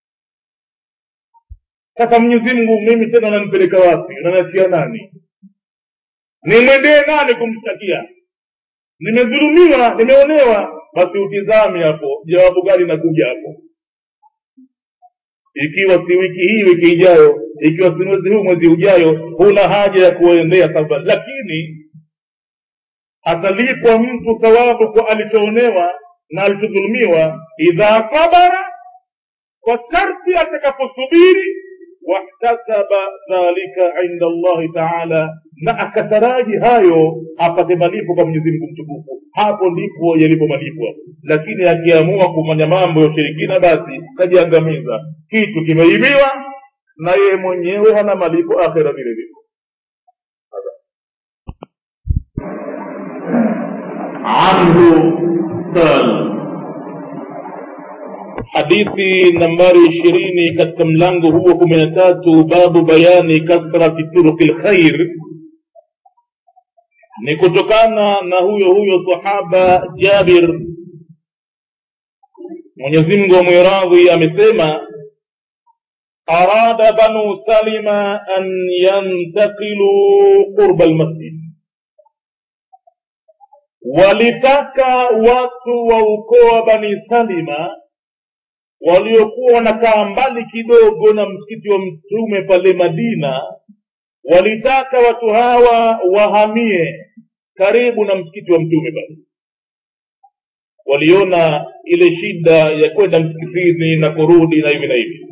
sasa mwenyezi mungu mimi tena unanipeleka wapi unanatia nani nimwendee nani kumshtakia nimedhulumiwa nimeonewa basi utizame hapo jawabu gani nakuja hapo ikiwa si wiki hii wiki ijayo ikiwa si mwezi huu mwezi ujayo huna haja ya kuendea saba lakini atalipwa mtu thawabu kwa alichoonewa na alichodhulumiwa idha sabara kwa sharti atakaposubiri wahtasaba dhalika inda allahi taala na akataraji hayo apate malipo kwa mwenyezi mungu mtukufu hapo ndipo yalipo malipo lakini akiamua kufanya mambo ya ushirikina basi kajiangamiza kitu kimeibiwa na yeye mwenyewe hana malipo akhira vile vile عنه قال hadithi nambari ishirini katika mlango huo kumi na tatu babu bayani kathrati turuki lkhair ni kutokana na huyo huyo sahaba jabir mwenyezimngu amwiradhi amesema arada banu salima an yantakiluu qurba lmasjid walitaka watu wa ukoo wa bani salima waliokuwa wanakaa mbali kidogo na msikiti wa mtume pale madina walitaka watu hawa wahamie karibu na msikiti wa mtume pale waliona ile shida ya kwenda msikitini na kurudi na hivi na hivi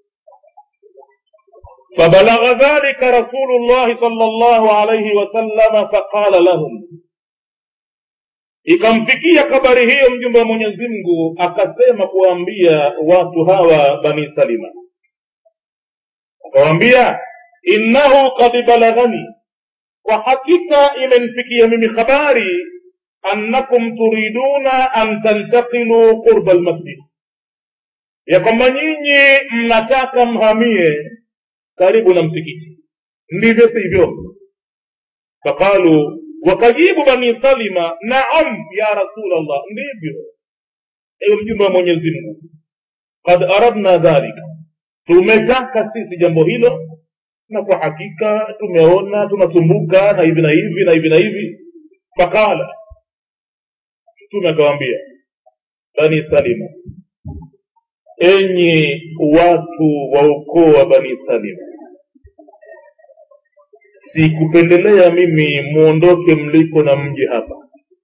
فبلغ ذلك رسول الله صلى الله عليه وسلم فقال لهم ikamfikia habari hiyo mjumbe wa mwenyezi mungu akasema kuwaambia watu hawa bani salima akawaambia innahu kad balaghani kwa hakika imenifikia mimi habari annakum turiduna an tantakilu qurba almasjid ya kwamba nyinyi mnataka mhamie karibu na msikiti ndivyo sivyo faqalu wakajibu bani salima naam ya rasul allah ndivyo ewe mjumbe wa mwenyezi mungu kad aradna dhalika tumetaka sisi jambo hilo na kwa hakika tumeona tunasumbuka na hivi na hivi na hivi na hivi fakala mtume akawaambia bani salima enyi watu wa ukoo wa bani salima sikupendelea mimi muondoke mliko na mji hapa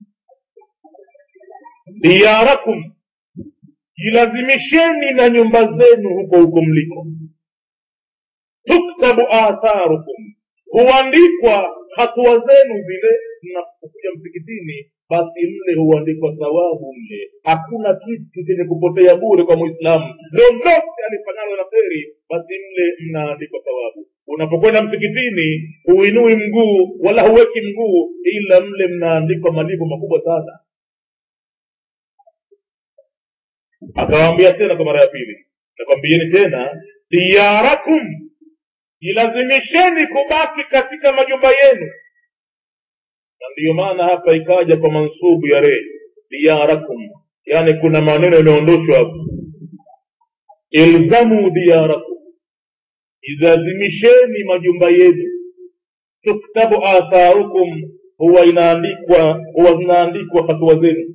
diyarakum jilazimisheni na nyumba zenu huko huko mliko tuktabu atharukum huandikwa hatua zenu zile mnapokuja msikitini basi mle huandikwa thawabu mle hakuna kitu chenye kupotea bure kwa mwislamu lolote alifanyalo la kheri basi mle mnaandikwa thawabu unapokwenda msikitini huinui mguu wala huweki mguu ila mle mnaandikwa malipo makubwa sana akawaambia tena kwa mara ya pili nakwambieni tena diyarakum jilazimisheni kubaki katika majumba yenu na ndiyo maana hapa ikaja kwa mansubu ya re diyarakum yaani kuna maneno yameondoshwa hapo ilzamu diyarakum jilazimisheni majumba yenu tuktabu atharukum huwa inaandikwa huwa zinaandikwa hatua zenu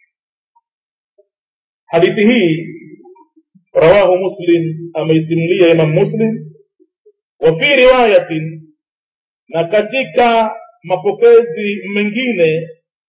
hadithi hii rawahu muslim ameisimulia imam muslim wa fi riwayatin na katika mapokezi mengine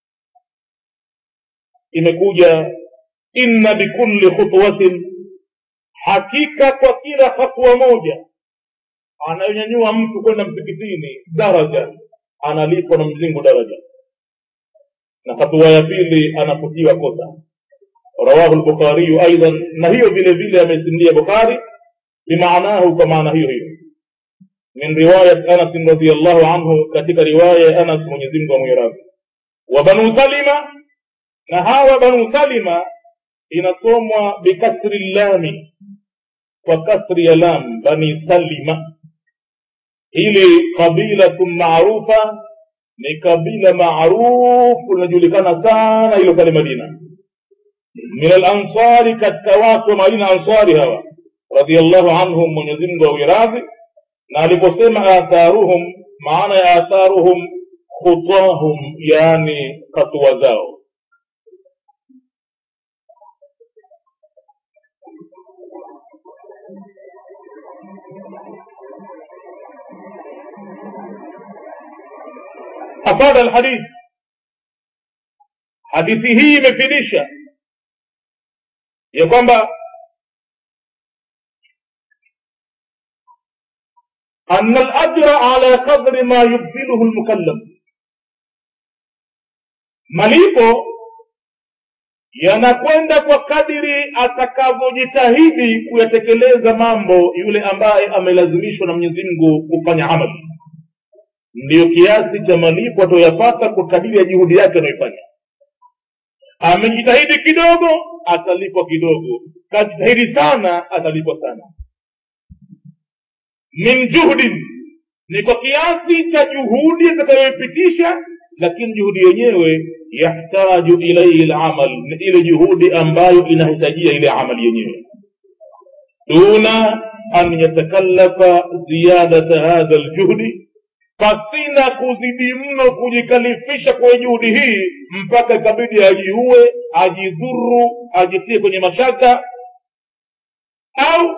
imekuja inna bikulli khutwatin hakika kwa kila hatua moja anayonyanyua mtu kwenda msikitini daraja analipwa na mzingu daraja na hatua ya pili anafutiwa kosa rawahu lbukhariyu aidan na hiyo vile vile amesimulia bukhari bimaanahu kwa maana hiyo hiyo min riwayat anas radiallahu anhu katika riwaya ya anas mwenyezimngu amwiradhi wa banu salima na hawa banu salima inasomwa bikasri llami kwa kasri ya lam bani salima hili qabilatun maarufa ni kabila maarufu linajulikana sana hilo pale madina min alansari katika watu wa madina ansari hawa radiallahu anhum mwenyezimngu awiradhi na aliposema atharuhum maana ya atharuhum khutahum yaani hatua zao afada alhadith hadithi hii imefidisha ya kwamba أن الأجر على قدر ما يبذله المكلف malipo yanakwenda kwa kadiri atakavyojitahidi kuyatekeleza mambo yule ambaye amelazimishwa na mwenyezi mungu kufanya amali ndiyo kiasi cha malipo atoyapata kwa kadiri ya juhudi yake anayoifanya amejitahidi kidogo atalipwa kidogo kajitahidi sana atalipwa sana min juhdin ni kwa kiasi cha juhudi atakayoipitisha lakini juhudi yenyewe yahtaju ilaihi lamal ni ile juhudi ambayo inahitajia ile amali yenyewe duna an yatakallafa ziyadata hadha ljuhdi pasina kuzidi mno kujikalifisha kwenye juhudi hii mpaka ikabidi ajiue ajidhuru ajitie kwenye mashaka au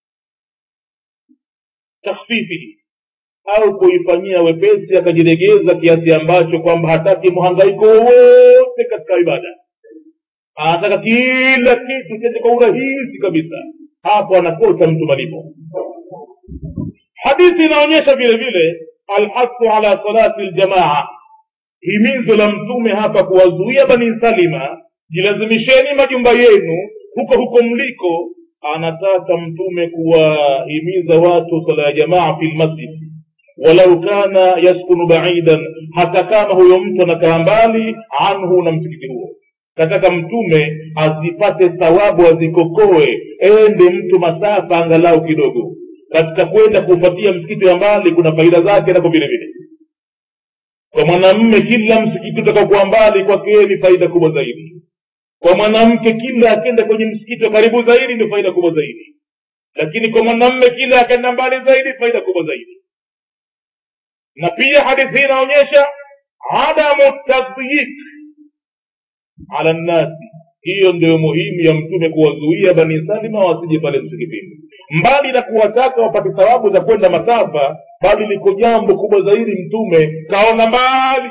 takhfifihi au kuifanyia wepesi akajilegeza kiasi ambacho kwamba hataki mhangaiko wowote katika ibada anataka kila kitu chende kwa urahisi kabisa hapo anakosa mtu malipo hadithi inaonyesha vile vile alhasu ala salati ljamaa himizo la mtume hapa kuwazuia bani salima jilazimisheni majumba yenu huko huko mliko anataka mtume kuwahimiza watu sala ya jamaa fi lmasjid walau kana yaskunu baidan hata kama huyo mtu anakaa mbali anhu na msikiti huo kataka mtume azipate thawabu azikokoe ende mtu masafa angalau kidogo katika kwenda kuupatia msikiti wa mbali kuna faida zake nako vile vile kwa mwanamme kila msikiti utakaokuwa mbali kwake ni faida kubwa zaidi kwa mwanamke kila akenda kwenye msikiti wa karibu zaidi ndio faida kubwa zaidi lakini kwa mwanamme kila akenda mbali zaidi faida kubwa zaidi na pia hadithi hii inaonyesha adamu tadhyik ala nnasi hiyo ndio muhimu ya mtume kuwazuia bani salima wasije pale msikitini mbali na kuwataka wapate thawabu za kwenda masafa bali liko jambo kubwa zaidi mtume kaona mbali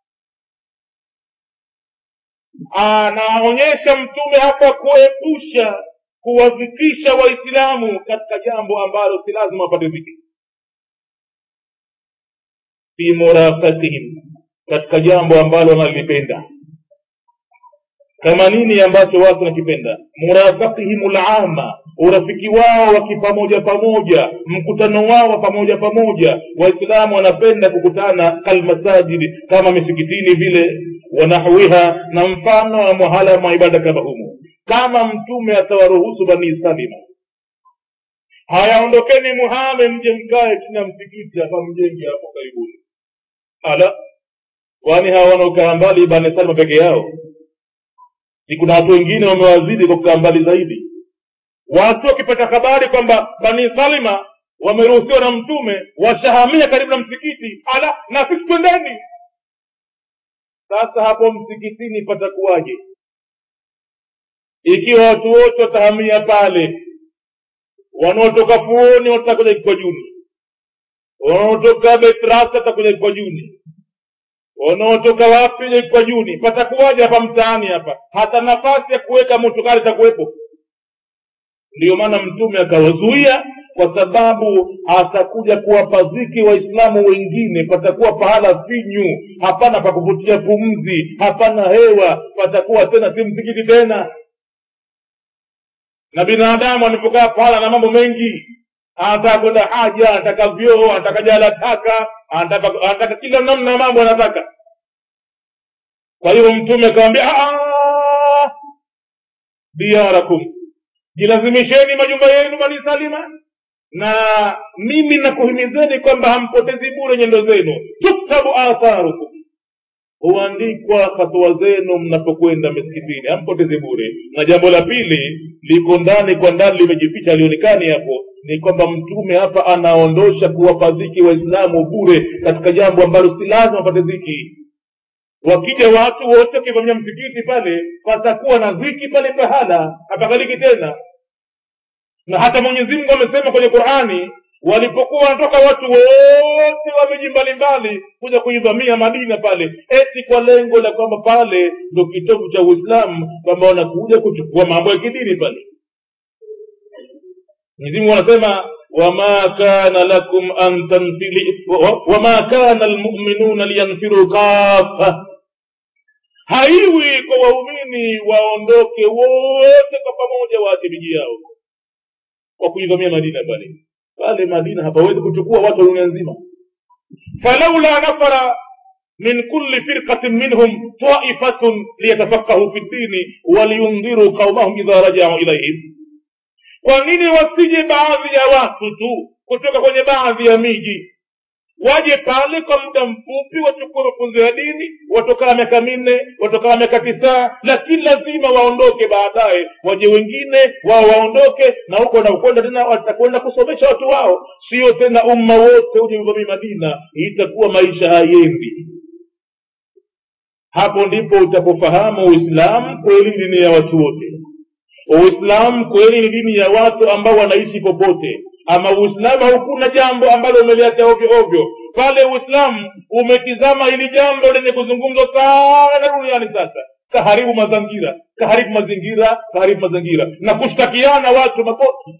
anaonyesha mtume hapa kuepusha kuwafikisha waislamu katika jambo ambalo si lazima wapate dhikri fi murafakihim katika jambo ambalo wanalipenda kama nini ambacho watu wanakipenda murafakihim lama urafiki wao wa kipamoja pamoja mkutano wao wa pamoja pamoja waislamu wanapenda kukutana kalmasajidi kama misikitini vile wanahwiha na mfano wa mahala mwa ibada kama humo kama mtume atawaruhusu bani salima haya ondokeni muhame mje mkae chini ya msikiti hapa mjenge hapo karibuni ala kwani hawa wanaokaa mbali bani salima peke yao si kuna watu wengine wamewazidi kwa kukaa mbali zaidi watu wakipata habari kwamba bani salima wameruhusiwa na mtume washahamia karibu na msikiti ala na sisi twendeni sasa hapo msikitini patakuwaje ikiwa watu wote watahamia pale wanaotoka fuoni watakuja kikwajuni wanaotoka betrasa watakuja kikwajuni wanaotoka wapi je kikwajuni patakuwaje hapa mtaani hapa hata nafasi ya kuweka motokari itakuwepo ndiyo maana mtume akawazuia kwa sababu atakuja kuwapaziki waislamu wengine patakuwa pahala finyu hapana pa kuvutia pumzi hapana hewa patakuwa tena si msikiti tena na binadamu anapokaa pahala na mambo mengi anataka kwenda haja anataka vyoo anataka jala taka anataka anataka kila namna ya mambo anataka kwa hiyo mtume akawambia diyarakum jilazimisheni majumba yenu bani salima na mimi nakuhimizeni kwamba hampotezi bure nyendo zenu tuktabu atharukum huandikwa hatua zenu mnapokwenda misikitini hampotezi bure na jambo la pili liko ndani kwa ndani limejificha alionekani hapo ni kwamba mtume hapa anaondosha kuwapa dhiki waislamu bure katika jambo ambalo si lazima wapate dhiki wakija watu wote wakivamia msikiti pale patakuwa na dhiki pale pahala hapakaliki tena na hata mwenyezi mungu amesema kwenye qurani walipokuwa wanatoka watu wote wa miji mbalimbali kuja kuivamia madina pale eti kwa lengo la kwamba pale ndo kitovu cha uislamu kwamba wanakuja kuchukua mambo ya kidini pale mwenyezimungu anasema wama kana lakum an tanfili wama kana lmuminuna liyanfiru kafa haiwi kwa waumini waondoke wote kwa pamoja waache miji yao kwa kuivamia madina pale pale madina hapawezi kuchukua watu wa dunia nzima falaula nafara min kulli firqatin minhum taifatun liyatafaqahu fi ddini waliyundhiru qaumahum idha rajau ilaihim kwa nini wasije baadhi ya watu tu kutoka kwenye baadhi ya miji waje pale kwa muda mfupi wachukue mafunzo ya dini watokaa miaka minne watokaa miaka tisa lakini lazima waondoke baadaye waje wengine wao waondoke na huko wanakwenda tena watakwenda kusomesha watu wao sio tena umma wote uje uvamii madina itakuwa maisha hayendi hapo ndipo utapofahamu uislamu kweli ni dini ya watu wote uislamu kweli ni dini ya watu ambao wanaishi popote ama uislamu haukuna jambo ambalo umeliacha ovyo ovyo pale uislamu umetizama hili jambo lenye kuzungumzwa sana duniani sasa kaharibu mazingira kaharibu mazingira kaharibu mazingira na kushtakiana watu makosi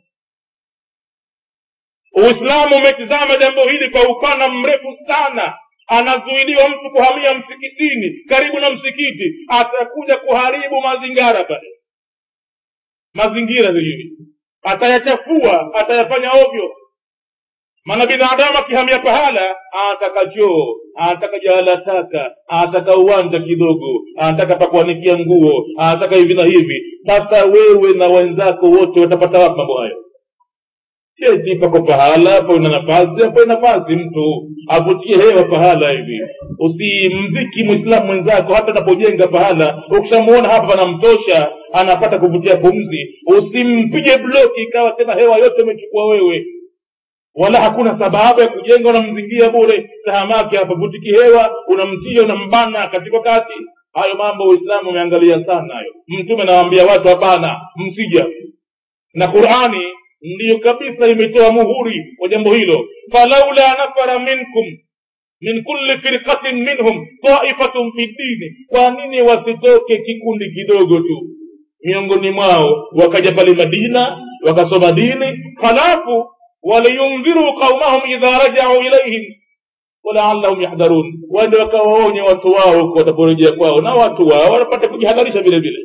uislamu umetizama jambo hili kwa upana mrefu sana anazuiliwa mtu kuhamia msikitini karibu na msikiti atakuja kuharibu mazingara pale mazingira vile atayachafua atayafanya ovyo maana binadamu akihamia pahala anataka choo anataka jahala taka anataka uwanja kidogo anataka pakuanikia nguo anataka hivi na hivi sasa wewe na wenzako wote watapata wapi mambo hayo cheti pako pahala pana nafasi apo nafasi mtu avutie hewa pahala hivi usimziki mwislamu mwenzako hata anapojenga pahala ukishamuona hapa panamtosha anapata kuvutia pumzi usimpige bloki ikawa tena hewa yote umechukua wewe wala hakuna sababu ya kujenga unamzingia bure tahamake hapa vutiki hewa unamtia unambana katika kati hayo mambo uislamu umeangalia sana hayo mtume nawaambia watu hapana msija na qurani ndiyo kabisa imetoa muhuri wa jambo hilo falaula nafara minkum min kulli firqatin minhum taifatun fi dini kwa nini wasitoke kikundi kidogo tu miongoni mwao wakaja pale madina wakasoma dini halafu waliyundhiru qaumahum idha rajau ilaihim walaallahum yahdharun waende wakawaonye watu wao huko wataporejea kwao na watu wao wanapata kujihadharisha vile vile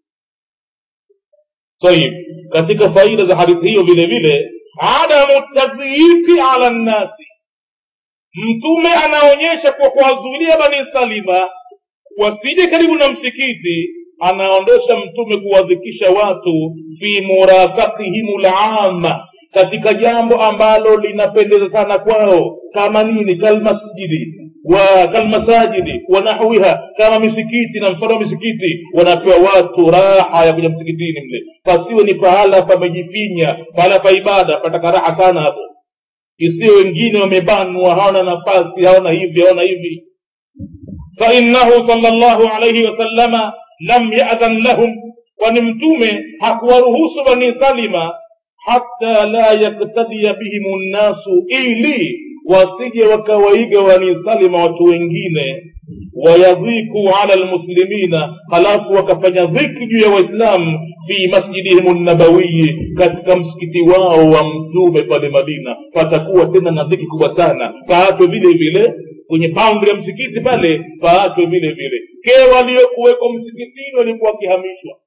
tayib katika faida za hadithi hiyo vile vile adamu tadhiifi ala nnasi mtume anaonyesha kwa kuwazuilia bani salima wasije karibu na msikiti anaondosha mtume kuwadhikisha watu fi murafaqihim lama katika jambo ambalo linapendeza sana kwao kama nini kalmasjidi wa kalmasajidi wa nahwiha kama misikiti na mfano wa misikiti wanapewa watu raha ya kuja msikitini mle pasiwe ni pahala pamejifinya pahala pa ibada pataka raha sana hapo isiyo wengine wamebanwa hawana nafasi hawana hivi hawana hivi fainnahu sala llahu alaihi wasallama lam yadhan lahum kwani mtume hakuwaruhusu bani salima hata la yaktadia bihim nnasu ili wasije wakawaiga bani salima watu wengine wayadhiku ala lmuslimina halafu wakafanya dhiki juu ya waislamu fi masjidihim nabawiyi katika msikiti wao wa mtume pale madina patakuwa tena na dhiki kubwa sana paatwe vile vile kwenye boundary ya msikiti pale paatwe vile vile ke waliokuweko msikitini walikuwa wakihamishwa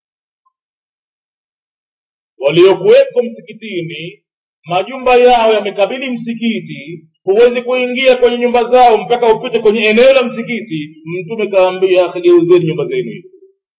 waliokuweko msikitini majumba yao yamekabili msikiti huwezi kuingia kwenye nyumba zao mpaka upite kwenye eneo la msikiti mtume kaambia geuzeni nyumba zenu hizi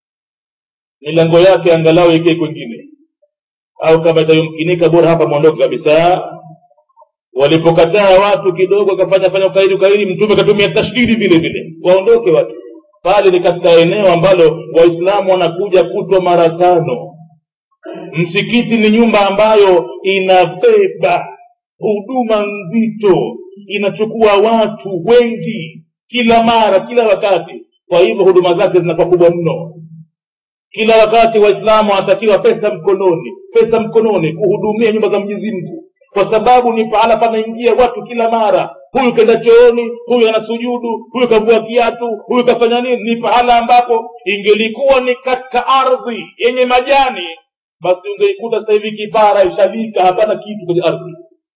milango yake angalau ikae kwengine au kama itayomkinika bora hapa mwondoke kabisa walipokataa watu kidogo akafanya fanya ukaidi ukaidi mtume katumia tashdidi vile vile waondoke watu pale ni katika eneo ambalo waislamu wanakuja kutwa mara tano msikiti ni nyumba ambayo inabeba huduma nzito inachukua watu wengi kila mara kila wakati kwa hivyo huduma zake zinakuwa kubwa mno kila wakati waislamu wanatakiwa pesa mkononi pesa mkononi kuhudumia nyumba za mwenyezi mungu kwa sababu ni pahala panaingia watu kila mara huyu kenda chooni huyu anasujudu huyu kavua kiatu huyu kafanya nini ni pahala ambapo ingelikuwa ni katika ardhi yenye majani basi ungeikuta sasa hivi kipara ishalika hapana kitu kwenye ardhi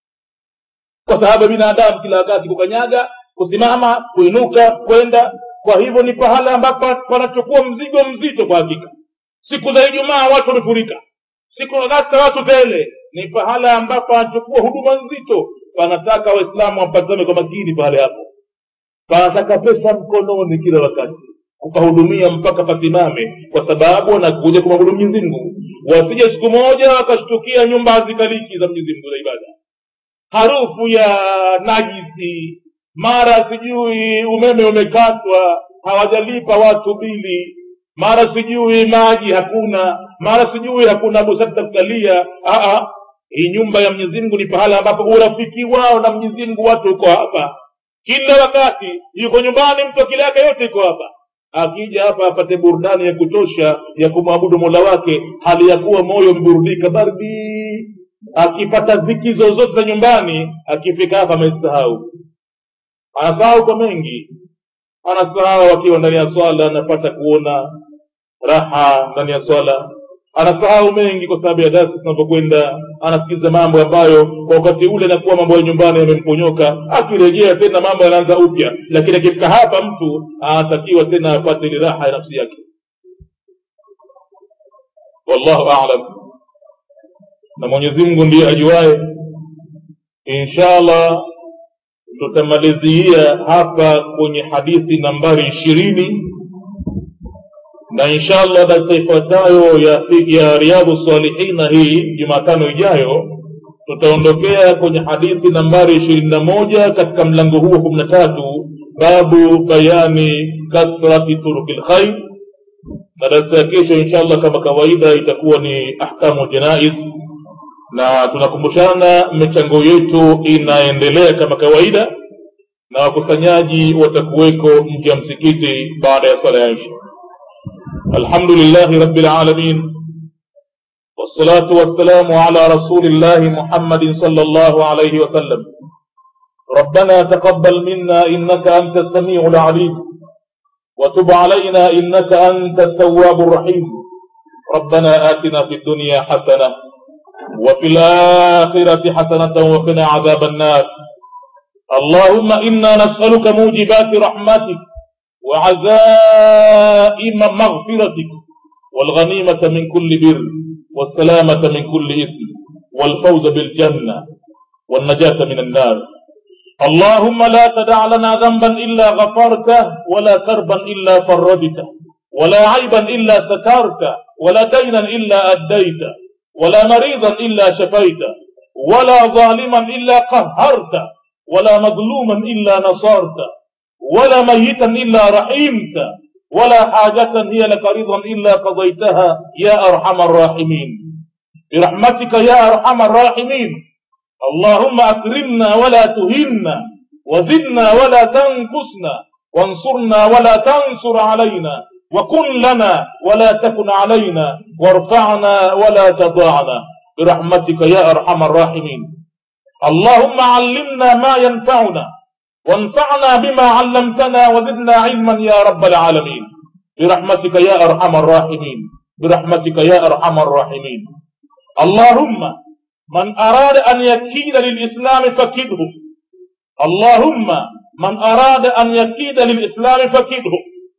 kwa sababu binadamu kila wakati kukanyaga kusimama kuinuka kwenda kwa hivyo ni pahala ambapo panachukua mzigo mzito kwa hakika siku za ijumaa watu wamefurika siku hasa watu tele ni pahala ambapo anachukua huduma nzito panataka waislamu wapatame kwa makini pale hapo panataka pesa mkononi kila wakati kupahudumia mpaka pasimame kwa sababu wanakuja kumwabudu mwenyezi mungu wasije siku moja wakashtukia nyumba hazikaliki za mwenyezi mungu za ibada harufu ya najisi mara sijui umeme umekatwa hawajalipa watu bili mara sijui maji hakuna mara sijui hakuna busati za kukalia hii nyumba ya mwenyezi mungu ni pahala ambapo urafiki wao na mwenyezi mungu watu uko hapa kila wakati yuko nyumbani mtu akili yake yote iko hapa akija hapa apate burudani ya kutosha ya kumwabudu mola wake hali ya kuwa moyo umeburudika bardi akipata dhiki zozote za nyumbani akifika hapa amesahau anasahau kwa mengi anasahau akiwa ndani ya swala anapata kuona raha ndani ya swala anasahau mengi kwa sababu ya dasi zinavyokwenda anasikiza mambo ambayo kwa wakati ule anakuwa mambo ya nyumbani yamemponyoka akirejea tena mambo yanaanza upya lakini akifika hapa mtu anatakiwa tena apate ile raha ya nafsi yake wallahu alam na mwenyezi mungu ndiye ajuaye inshallah tutamalizia hapa kwenye hadithi nambari ishirini na inshallah darsa ifuatayo ya, ya riadhu salihina hii jumatano ijayo tutaondokea kwenye hadithi nambari ishirini na moja katika mlango huo kumi na tatu babu bayani kathrati turuki lkhair na darasa ya kesho inshallah kama kawaida itakuwa ni ahkamu janaiz na tunakumbushana michango yetu inaendelea kama kawaida na wakusanyaji watakuweko nje ya msikiti baada ya swala ya isha alhamdulillahi rabbil alamin والصلاة والسلام على رسول الله محمد صلى الله عليه وسلم ربنا تقبل منا إنك أنت السميع العليم وتب علينا إنك أنت التواب الرحيم ربنا آتنا في الدنيا حسنة وفي الآخرة حسنة وقنا عذاب النار اللهم إنا نسألك موجبات رحمتك وعزائم مغفرتك والغنيمة من كل بر والسلامة من كل إثم والفوز بالجنة والنجاة من النار اللهم لا تدع لنا ذنبا إلا غفرته ولا كربا إلا فرجته ولا عيبا إلا سترته ولا دينا إلا أديته ولا مريضا إلا شفيته ولا ظالما إلا قهرته ولا مظلوما إلا نصرته ولا ميتا إلا رحمته ولا حاجة هي لك رضا إلا قضيتها يا أرحم الراحمين برحمتك يا أرحم الراحمين اللهم أكرمنا ولا تهنا وزدنا ولا تنقصنا وانصرنا ولا تنصر علينا وكن لنا ولا تكن علينا وارفعنا ولا تضاعنا برحمتك يا أرحم الراحمين اللهم علمنا ما ينفعنا وانفعنا بما علمتنا وزدنا علما يا رب العالمين برحمتك يا أرحم الراحمين برحمتك يا أرحم الراحمين اللهم من أراد أن يكيد للإسلام فكده اللهم من أراد أن يكيد للإسلام فكده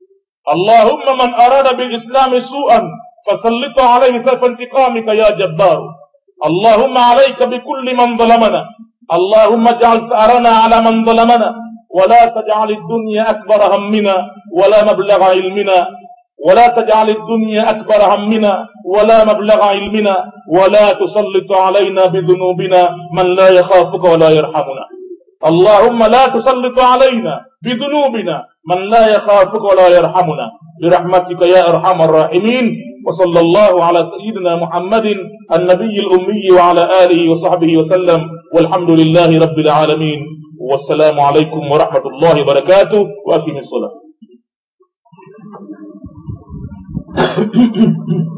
اللهم من أراد بالإسلام سوءا فسلط عليه سيف انتقامك يا جبار اللهم عليك بكل من ظلمنا اللهم اجعل ثأرنا على من ظلمنا ولا تجعل الدنيا أكبر همنا ولا مبلغ علمنا ولا تجعل الدنيا أكبر همنا ولا مبلغ علمنا ولا تسلط علينا بذنوبنا من لا يخافك ولا يرحمنا اللهم لا تسلط علينا بذنوبنا من لا يخافك ولا يرحمنا برحمتك يا أرحم الراحمين وصلى الله على سيدنا محمد النبي الأمي وعلى آله وصحبه وسلم والحمد لله رب العالمين والسلام عليكم ورحمة الله وبركاته وأقم الصلاة